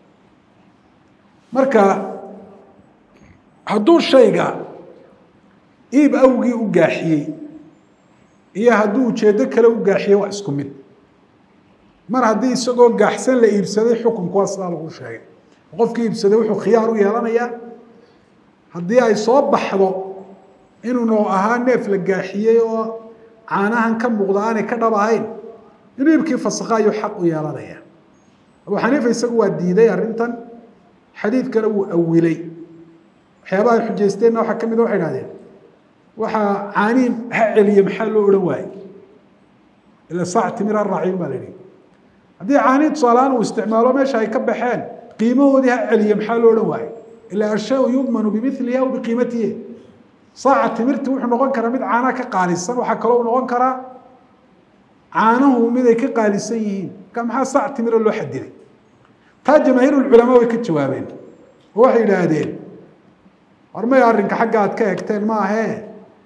marka hadduu shayga iib awgii u gaaxiyey iyo hadduu ujeeddo kale u gaaxiyey waa isku mid mar haddii isagoo gaaxsan la iibsaday xukunku waa sidaa lagu sheegay qofkii iibsaday wuxuu khiyaar u yeelanayaa haddii ay soo baxdo inuunu ahaa neef la gaaxiyey oo caanahan ka muuqda aanay ka dhab ahayn inuu iibkii fasakha ayuu xaq u yeelanaya abu xaniifa isagu waa diiday arrintan xadiidkana wuu awilay waxyaabaha ay xujaysteenna waxaa ka mid a waxay hahdeen waxaa caanihi ha celiye maxaa loo odhan waaye ila saac timir ha raacin baa la yihi haddii caanihi tusaalahaan uu isticmaalo meesha ay ka baxeen qiimahoodii ha celiye maxaa loo odhan waaye ila ashaau yudmanu bimiliha aw biqiimatihi saaca timirti wuxuu noqon karaa mid caanaha ka qaalisan waxaa kaloo u noqon karaa caanuhu mid ay ka qaalisan yihiin marka maxaa saac timira loo xadiday taa jamaahiirulculamaa way ka jawaabeen oo waxay yidhaahdeen hormay arrinka xagga aad ka egteen ma ahee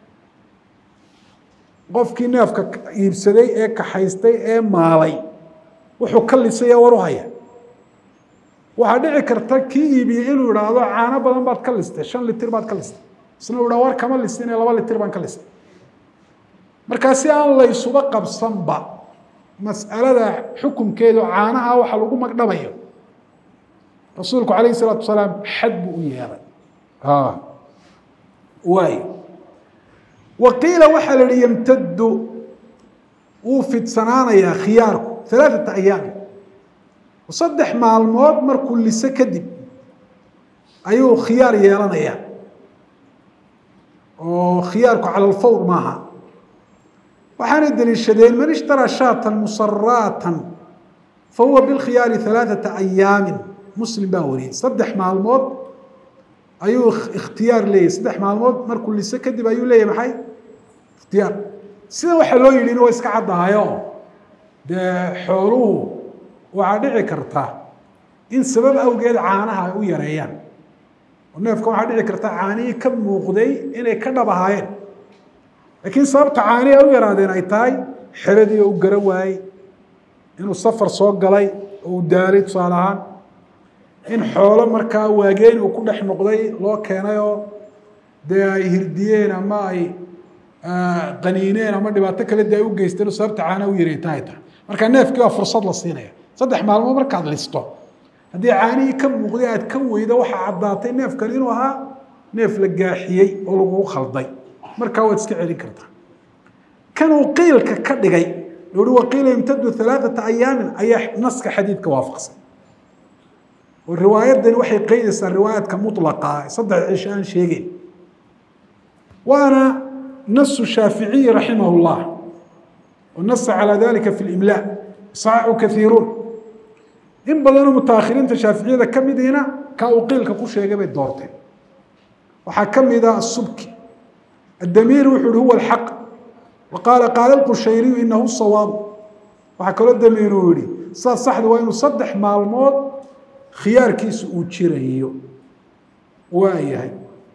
qofkii neefka iibsaday ee kaxaystay ee maalay wuxuu ka lisay ee war u haya waxaa dhici karta kii iibiyey inuu idhaahdo caano badan baad ka listay shan litir baad ka listay isna u dhaa war kama listin ee laba litir baan ka listay markaa si aan laysuba qabsanba mas'alada xukunkeedu caanaha waxa lagu magdhabayo rasuulku calayhi salaatu wasalaam xad buu u yeelay waay wa qiila waxaa la yihi yamtadu wuu fidsanaanayaa khiyaarku alaaثata ayaam saddex maalmood markuu lise kadib ayuu khiyaar yeelanayaa oo khiyaarku cala alfawr maaha waxaanay deliishadeen man ishtaraa shaatan musaraatan fahuwa bilkhiyaari alaaثata ayaami muslim baa wariyey saddex maalmood ayuu ikhtiyaar leeyahy saddex maalmood markuu lise kadib ayuu leeyahy maxay ikhtiyaar sida waxaa loo yidhi in wa iska caddahayo dee xooluhu waxaa dhici karta in sabab awgeed caanaha ay u yareeyaan oo neefka waxaa dhici karta caanihii ka muuqday inay ka dhab ahaayeen laakiin sababta caanihii ay u yaraadeen ay tahay xeradii oo u garan waayey inuu safar soo galay oo uu daalay tusaale ahaan in xoolo markaa waageen uu ku dhex noqday loo keenay oo dee ay hirdiyeen ama ay qaniineen ama dhibaato kale dee ay u geysteen oo sababta caanaha u yareeta ay tahay marka neefkii waa fursad la siinaya saddex maalmood markaad listo haddii caanihii ka muuqday aad ka weydo waxaa caddaatay neefkan inuu ahaa neef la gaaxiyey oo lagugu khalday markaa waad iska celin kartaa kanuu qiilka ka dhigay uhi waqiila yamtadu alaaثata ayaamin ayaa naska xadiidka waafaqsan oo riwaayadani waxay qeydaysaa riwaayaadka muطlaqa saddex cisho aan sheegeyn waana nasu shaaficiyi raximah اllah nasa calى dalika fi اlimlaa صaxaxu kaiiruun in badanoo mutaahiriinta shaaficiyada ka midiina ka uu qiilka ku sheegay bay doorteen waxaa ka mida asubki addamiiri wuxu uhi huwa alxaq wa qaala qaala lqushayriyu inahu sawaabu waxaa kaloo damiir uu yihi sidaas saxda waa inuu saddex maalmood khiyaarkiisu uu jirayo waa yahay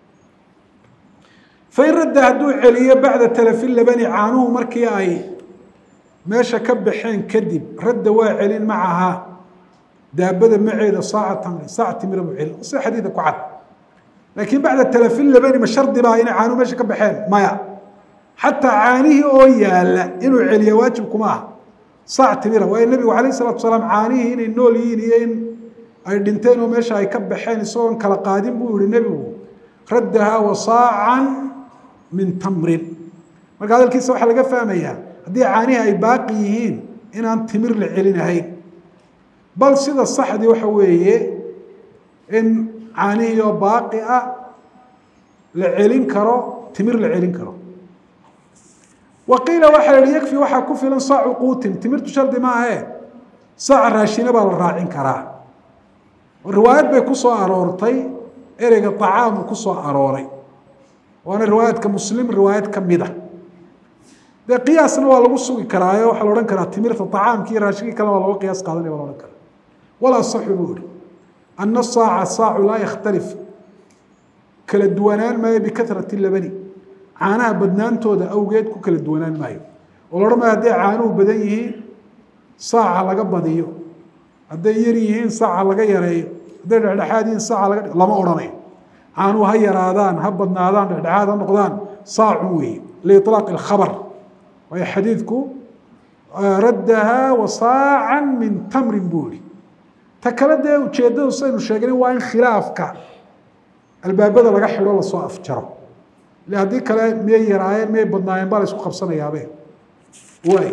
fain radda hadduu celiyo bacda talafi labani caanuhu markii ay meesha ka baxeen kadib radda waa celin macahaa daabada maceeda saaca tamri saac timira buu celin sida xadiida ku cad laakiin bacda talafi labani ma shardi baa inay caanuhu meesha ka baxeen maya xataa caanihii oo yaala inuu celiya waajib kuma ah saac timira waayo nebigu calayh salatu salaam caanihii inay nool yihiin iyo in ay dhinteen oo meesha ay ka baxeen isagoon kala qaadin buu yihi nebigu raddahaa wa saacan min tamrin marka hadalkiisa waxaa laga fahmayaa haddii caanihii ay baaqi yihiin inaan timir la celinahayn bal sida saxdii waxa weeye in caanihii oo baaqi ah la celin karo timir la celin karo waqiila waxaa yihi yakfi waxaa ku filan saacu quutin timirtu shardi maahe saaca raashina baa la raacin karaa riwaayad bay ku soo aroortay ereyga طacaamu ku soo arooray waana riwaayadka muslim riwaayad ka mida dee qiyaasna waa lagu sugi karaayo waxaa la odhan karaa timirta طacaamkii raashinkii kale waa loga qiyaas qaadanaya waa la odhan karaa walaa saxu buu ihi ana saaca saacu laa yakhtalif kala duwanaan maayo bikahrati labani caanaha badnaantooda awgeed ku kala duwanaan maayo oo la odhan maayo hadday caanuhu badan yihiin saaca laga badiyo hadday yar yihiin saaca laga yareeyo hadday dhexdhexaad yihiin saaca laga lama odhanayo caanuhu ha yaraadaan ha badnaadaan dhexdhexaad ha noqdaan saacun weeye liiطlaaq اlkhabr waayo xadiidku raddaha wa saacan min tamrin buu ihi ta kale dee ujeeddadu saynu sheegnay waa in khilaafka albaabada laga xidho lasoo afjaro ile haddii kale miyay yaraayeen miyay badnaayeen baa la isku qabsanayaabe waay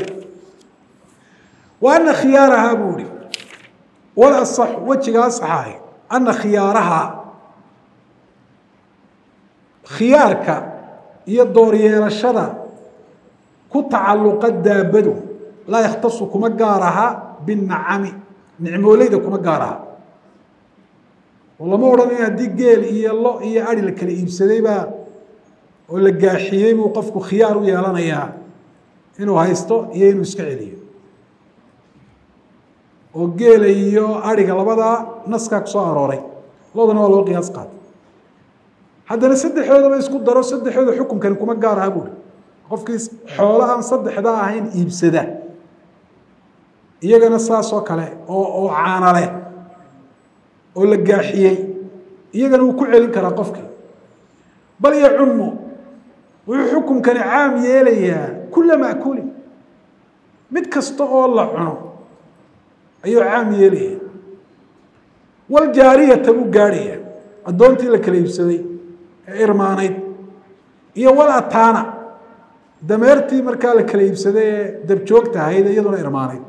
wa ana khiyaarahaa buu ihi wal asax wejiga asaxahay ana khiyaarahaa khiyaarka iyo dooryeelashada ku tacalluqa daabadu laa yakhtasu kuma gaar aha binacami nicmooleyda kuma gaar aha oo lama odhanayo haddii geel iyo lo iyo ari la kala iibsadaybaa oo la gaaxiyey buu qofku khiyaar u yeelanayaa inuu haysto iyo inuu iska celiyo oo geela iyo ariga labadaa naskaa kusoo arooray lodana waa loo qiyaas qaatay haddana saddexdoodaba isku daro saddexdooda xukunkani kuma gaar aha buuri qofkii xoolo aan saddexdaa ahayn iibsada iyagana saasoo kale oo oo caana leh oo la gaaxiyey iyagana wuu ku celin karaa qofkii bal yacumu wuxuu xukunkani caam yeelayaa kula ma'kuulin mid kasta oo la cuno ayuu caam yeelaya waljaariyata buu gaadhaya addoontii la kala iibsaday ee irmaanayd iyo wal ataana dameertii markaa la kala iibsaday ee dabjoogta ahayd iyaduna irmaanayd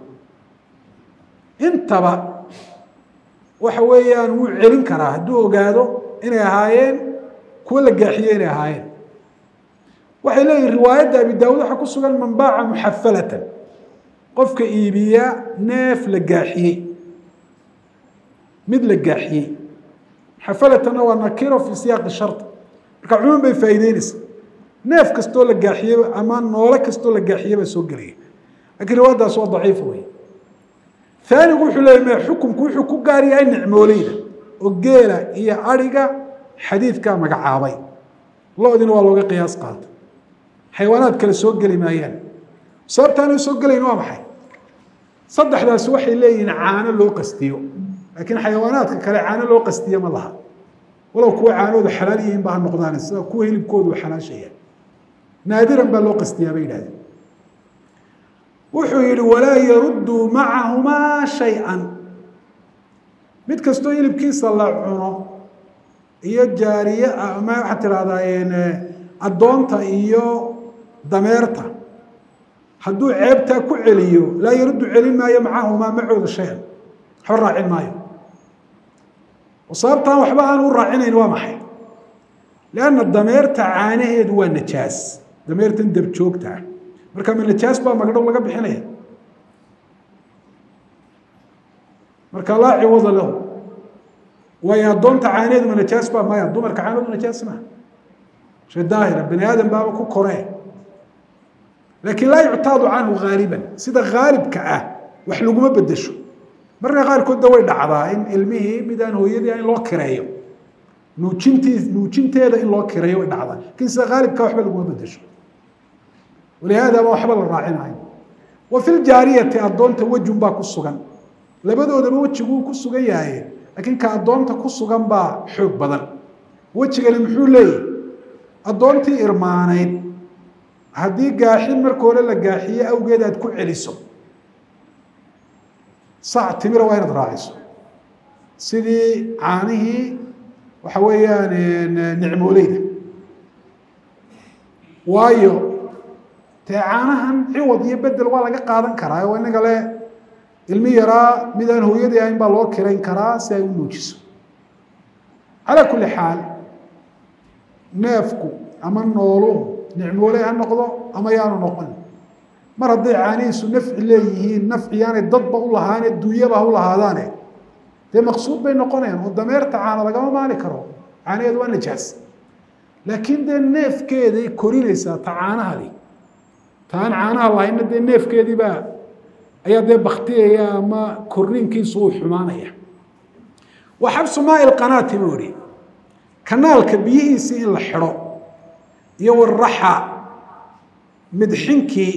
intaba waxa weeyaan wuu celin karaa hadduu ogaado inay ahaayeen kuwo la gaaxiye inay ahaayeen waxay leeyihin riwaayadda abi daawud waxaa ku sugan man baaca muxafalatan qofka iibiya neef la gaaxiyey mid la gaaxiyey muxafalatanna waa nakiro fi siyaaqi shardi marka cumuum bay faa'iideynaysa neef kastoo la gaaxiyeba ama noole kastoo la gaaxiyeba soo gelaya lakiin riwaayaddaas waa daciif wey aanigu wuxuu leeyay me xukunku wuxuu ku gaar yahay nicmooleyda oo geela iyo ariga xadiidkaa magacaabay lo-dina waa looga qiyaas qaata xayawaanaad kale soo geli maayaan sababtaana soo gelayn waa maxay saddexdaasi waxay leeyihiin caano loo qastiyo laakiin xayawaanaadka kale caano loo qastiyo ma laha walow kuwa caanoodu xalaal yihiin ba ha noqdaan sida kuwa hilibkoodu xalaashaya naadiran baa loo qastiyaa bay yidhahdeen wuxuu yihi walaa yaruddu macahumaa shay-an mid kastoo hilibkiisa la cuno iyo jaariye ama waxaad tidhahdaa addoonta iyo dameerta hadduu ceebtaa ku celiyo laa yaruddu celin maayo macahumaa macooda shay-an waxba raacin maayo oo sababtaan waxba aan u raacinayn waa maxay lianna dameerta caanaheedu waa najaas dameertan dabjoogta ah marka ma najaas baa magdhow laga bixinaya marka laa ciwada lahu waayo addoonta caaneedu ma najaas baa maya dumarka caanoodu najaas maha shay daahira bani aadam baaba ku koree laakiin laa yuctaadu canhu haaliban sida haalibka ah wax laguma bedesho marka qaarkoodda way dhacdaa in ilmihii mid aan hooyadii in loo kireeyo nuujintii nuujinteeda in loo kireeyo way dhacdaa lakin sida haalibka waxba laguma bedesho walihaadaba waxba la raacinayo wa fi ljaariyati addoonta wejun baa ku sugan labadoodaba wejiguu ku sugan yahay laakiin ka addoonta ku sugan baa xoog badan wejigani muxuu leeyahy addoontii irmaanayd haddii gaaxin marka hore la gaaxiye awgeed aad ku celiso sac timira waa inaad raaciso sidii caanihii waxa weeyaan nicmooleyda waayo dee caanahan ciwad iyo bedel waa laga qaadan karaa oo inaga le ilmi yaraa mid aan hooyadii ahayn baa loo kirayn karaa si ay u nuujiso calaa kulli xaal neefku ama nooluhu nicmoole ha noqdo ama yaanu noqon mar hadday caanihiisu nafci leeyihiin nafciyaanay dadba u lahaane dunyaba ha u lahaadaane dee maqsuud bay noqonayaan oo dameerta caana lagama maali karo caanaheedu waa najaas laakiin dee neefkeeday korinaysaa ta caanahadi ta aan caanaha lahayna dee neefkeediibaa ayaa dee baktiyaya ama korniinkiisu uu xumaanaya wa xabsu maai lqanaati buu ihi kanaalka biyihiisii in la xidho iyo waraxa midxinkii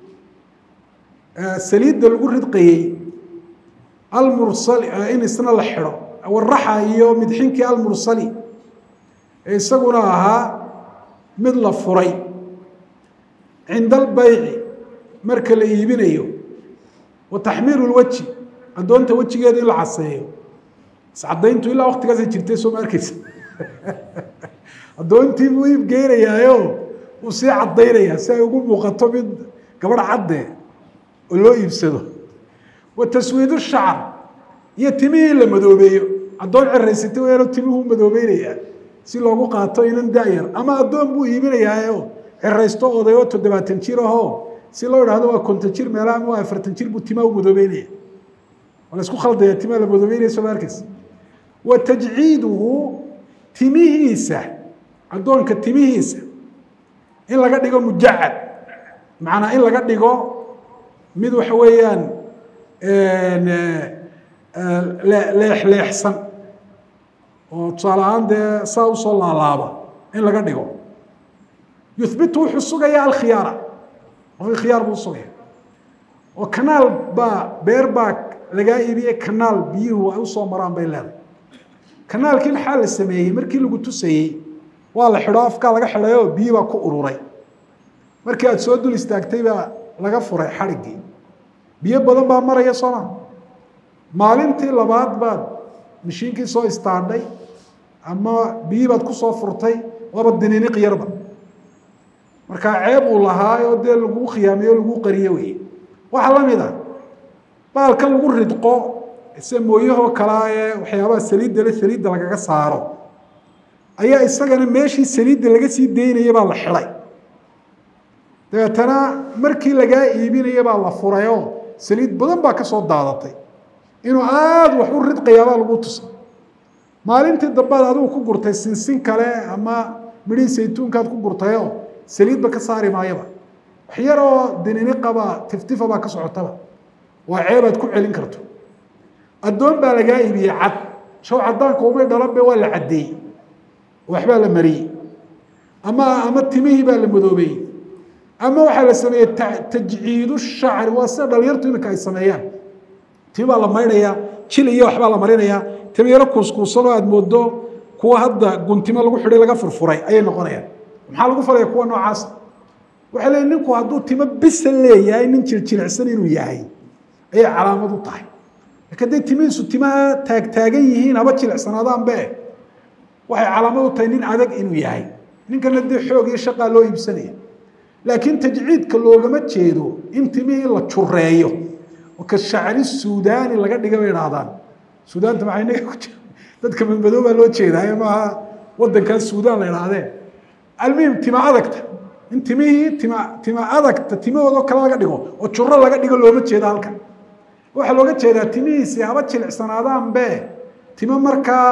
saliidda lagu ridqayey almursali in isna la xidho waraxa iyo midxinkii almursali ee isaguna ahaa mid la furay cinda albeyci marka la iibinayo wa taxmiiru lweji addoonta wejigeeda in la caseeyo iscadayntu ilaa waktigaasay jirtay soo ma arkeysa addoontii buu iib geynayaayo uu sii cadaynayaa si ay ugu muuqato mid gabadh cadde oo loo iibsado wa taswiidu shacar iyo timihii la madoobeeyo addoon ceraysatay weelo timihuu madoobeynayaa si loogu qaato inan da-yar ama addoon buu iibinayaayo ceraysto oday oo toddobaatan jir ahoo si loo idhahdo waa konton jir meelaha ama waa afartan jir buu timaa u madoobeynaya waa la isku khaldaya timaa la madoobeynaya soo ma arkeysa wa tajciiduhu timihiisa addoonka timihiisa in laga dhigo mujacad macnaa in laga dhigo mid waxa weeyaan leexleexsan oo tusaale ahaan dee saa usoo laalaaba in laga dhigo yuhbitu wuxuu sugaya alkhiyaara qofkii khiyaar buu usugaya oo kanaal baa beer baa lagaa iibiyey kanaal biyuhu ay usoo maraan bay leedahay kanaalkii maxaa la sameeyey markii lagu tusayey waa la xidho afkaa laga xidhayoo biyi baa ku ururay markii aada soo dul istaagtay baa laga furay xadhiggii biyo badan baa maraya sooma maalintii labaad baad mashiinkii soo istaadhay ama biyi baad kusoo furtay laba diniiniq yarba markaa ceeb uu lahaa oo dee laguu khiyaamiyo o laguu qariyo wey waxaa la mid a baalkan lagu ridqo se mooyahoo kalea ee waxyaabaha saliidda le saliidda lagaga saaro ayaa isagana meeshii saliidda laga sii daynaya baa la xidhay dabeetana markii lagaa iibinaya baa la furayoo saliid badan baa ka soo daadatay inuu aada wax u ridqayaabaa lagu tusay maalintii dambaad adigu ku gurtay sinsin kale ama midhii saytuunkaad ku gurtayoo saliidba ka saari maayaba wax yaroo dininiqaba tiftifa baa ka socotaba waa ceebaad ku celin karto addoon baa lagaa iibiyey cad shaw cadaanka umay dhalanbe waa la caddeeyey waxbaa la mariyey ama ama timihii baa la madoobeeyey ama waxaa la sameeyey tajciidu shacri waa sida dhalinyartu iminka ay sameeyaan timi baa la maydhayaa jil iyo waxbaa la marinayaa timi yaro kuuskuusanoo aada moodo kuwa hadda guntimo lagu xidhay laga furfuray ayay noqonayaan maxaa lagu falaya kuwa noocaasa waxay leeyiin ninku hadduu timo bisa leeyahay nin jiljilicsan inuu yahay ayay calaamad u tahay lakiin hadday timihiisu timaha taagtaagan yihiin haba jilicsanaadaanbe waxay calaamad u tahay nin adag inuu yahay ninkana dee xoog iyo shaqaa loo iibsanaya laakiin tajciidka loogama jeedo in timihii la jureeyo oo ka shacri suudaani laga dhiga bay idhaahdaan suudaanta maxay naga ku jira dadka madmadoobaa loo jeedaa maaha wadankan suudaan la idhaahdee almuhim tima adagta in timihii tima tima adagta timahoodoo kale laga dhigo oo juro laga dhigo looma jeedo halkan waxaa looga jeedaa timihiisi haba jilicsanaadaanbe timo markaa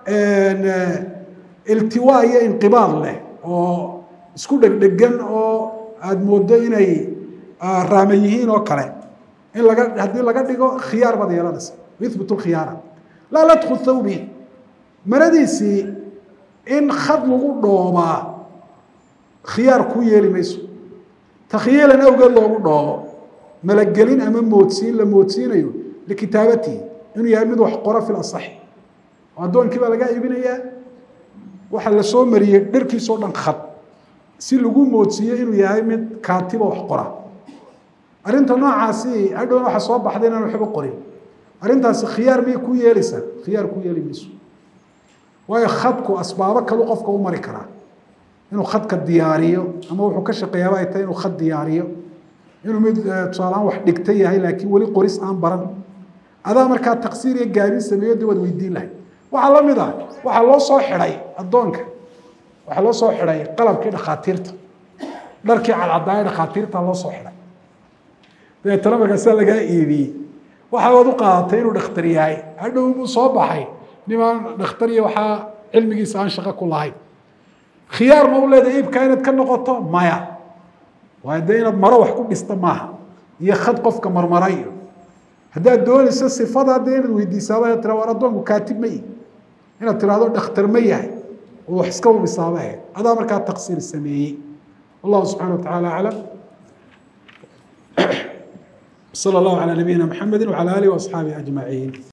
iltiwaa iyo inqibaad leh oo isku dhegdhegan oo aada moodo inay raama yihiin oo kale in laga haddii laga dhigo khiyaar baad yeelanaysa yuhbit lkhiyaara laa ladku thawbi maradiisii in khad lagu dhoobaa khiyaar ku yeeli mayso takhyiilan awgeed loogu dhoobo malagelin ama moodsiin la moodsiinayo likitaabatihi inuu yahay mid wax qora fi lasaxi oo addoonkii baa lagaa iibinayaa waxaa la soo mariyey dharkiisoo dhan khad si lagu moodsiiyo inuu yahay mid kaatiba wax qora arrinta noocaasi hadhown waxa soo baxday inaan waxba qorin arrintaasi khiyaar miyay ku yeelaysaa khiyaar ku yeeli mayso waayo khadku asbaabo kalu qofka u mari karaa inuu khadka diyaariyo ama wuxuu ka shaqeeyaaba ay tahay inuu khad diyaariyo inuu mid tusaalahaan wax dhigta yahay laakiin weli qoris aan baran adaa markaa taqsiir iyo gaabin sameeyo de waad weydiin lahay waxaa la mid ah waxaa loo soo xidhay addoonka waxaa loo soo xidhay qalabkii dhakhaatiirta dharkii cadcadaaya dhakhaatiirta loo soo xidhay dabeetana markaasaa lagaa iibiyey waxaad u qaadatay inuu dhakhtar yahay hadhow buu soo baxay nimaan dhakhtar iyo waxaa cilmigiisa aan shaqo ku lahayn khiyaar ma u leedahay iibkaa inaad ka noqoto maya waayo dee inaad maro wax ku dhista maaha iyo khad qofka marmarayo haddaad doonayso sifada dee inaad weydiisaaba inaad tira war addoonku kaatib ma yihi inaad tirahdo dhakhtar ma yahay oo wax iska hubisaaba ahayd adaa markaa taqsiir sameeyey wallahu subxana wa tacaala aclam صلى الله على نبينا محمد وعلى آله وأصحابه أجمعين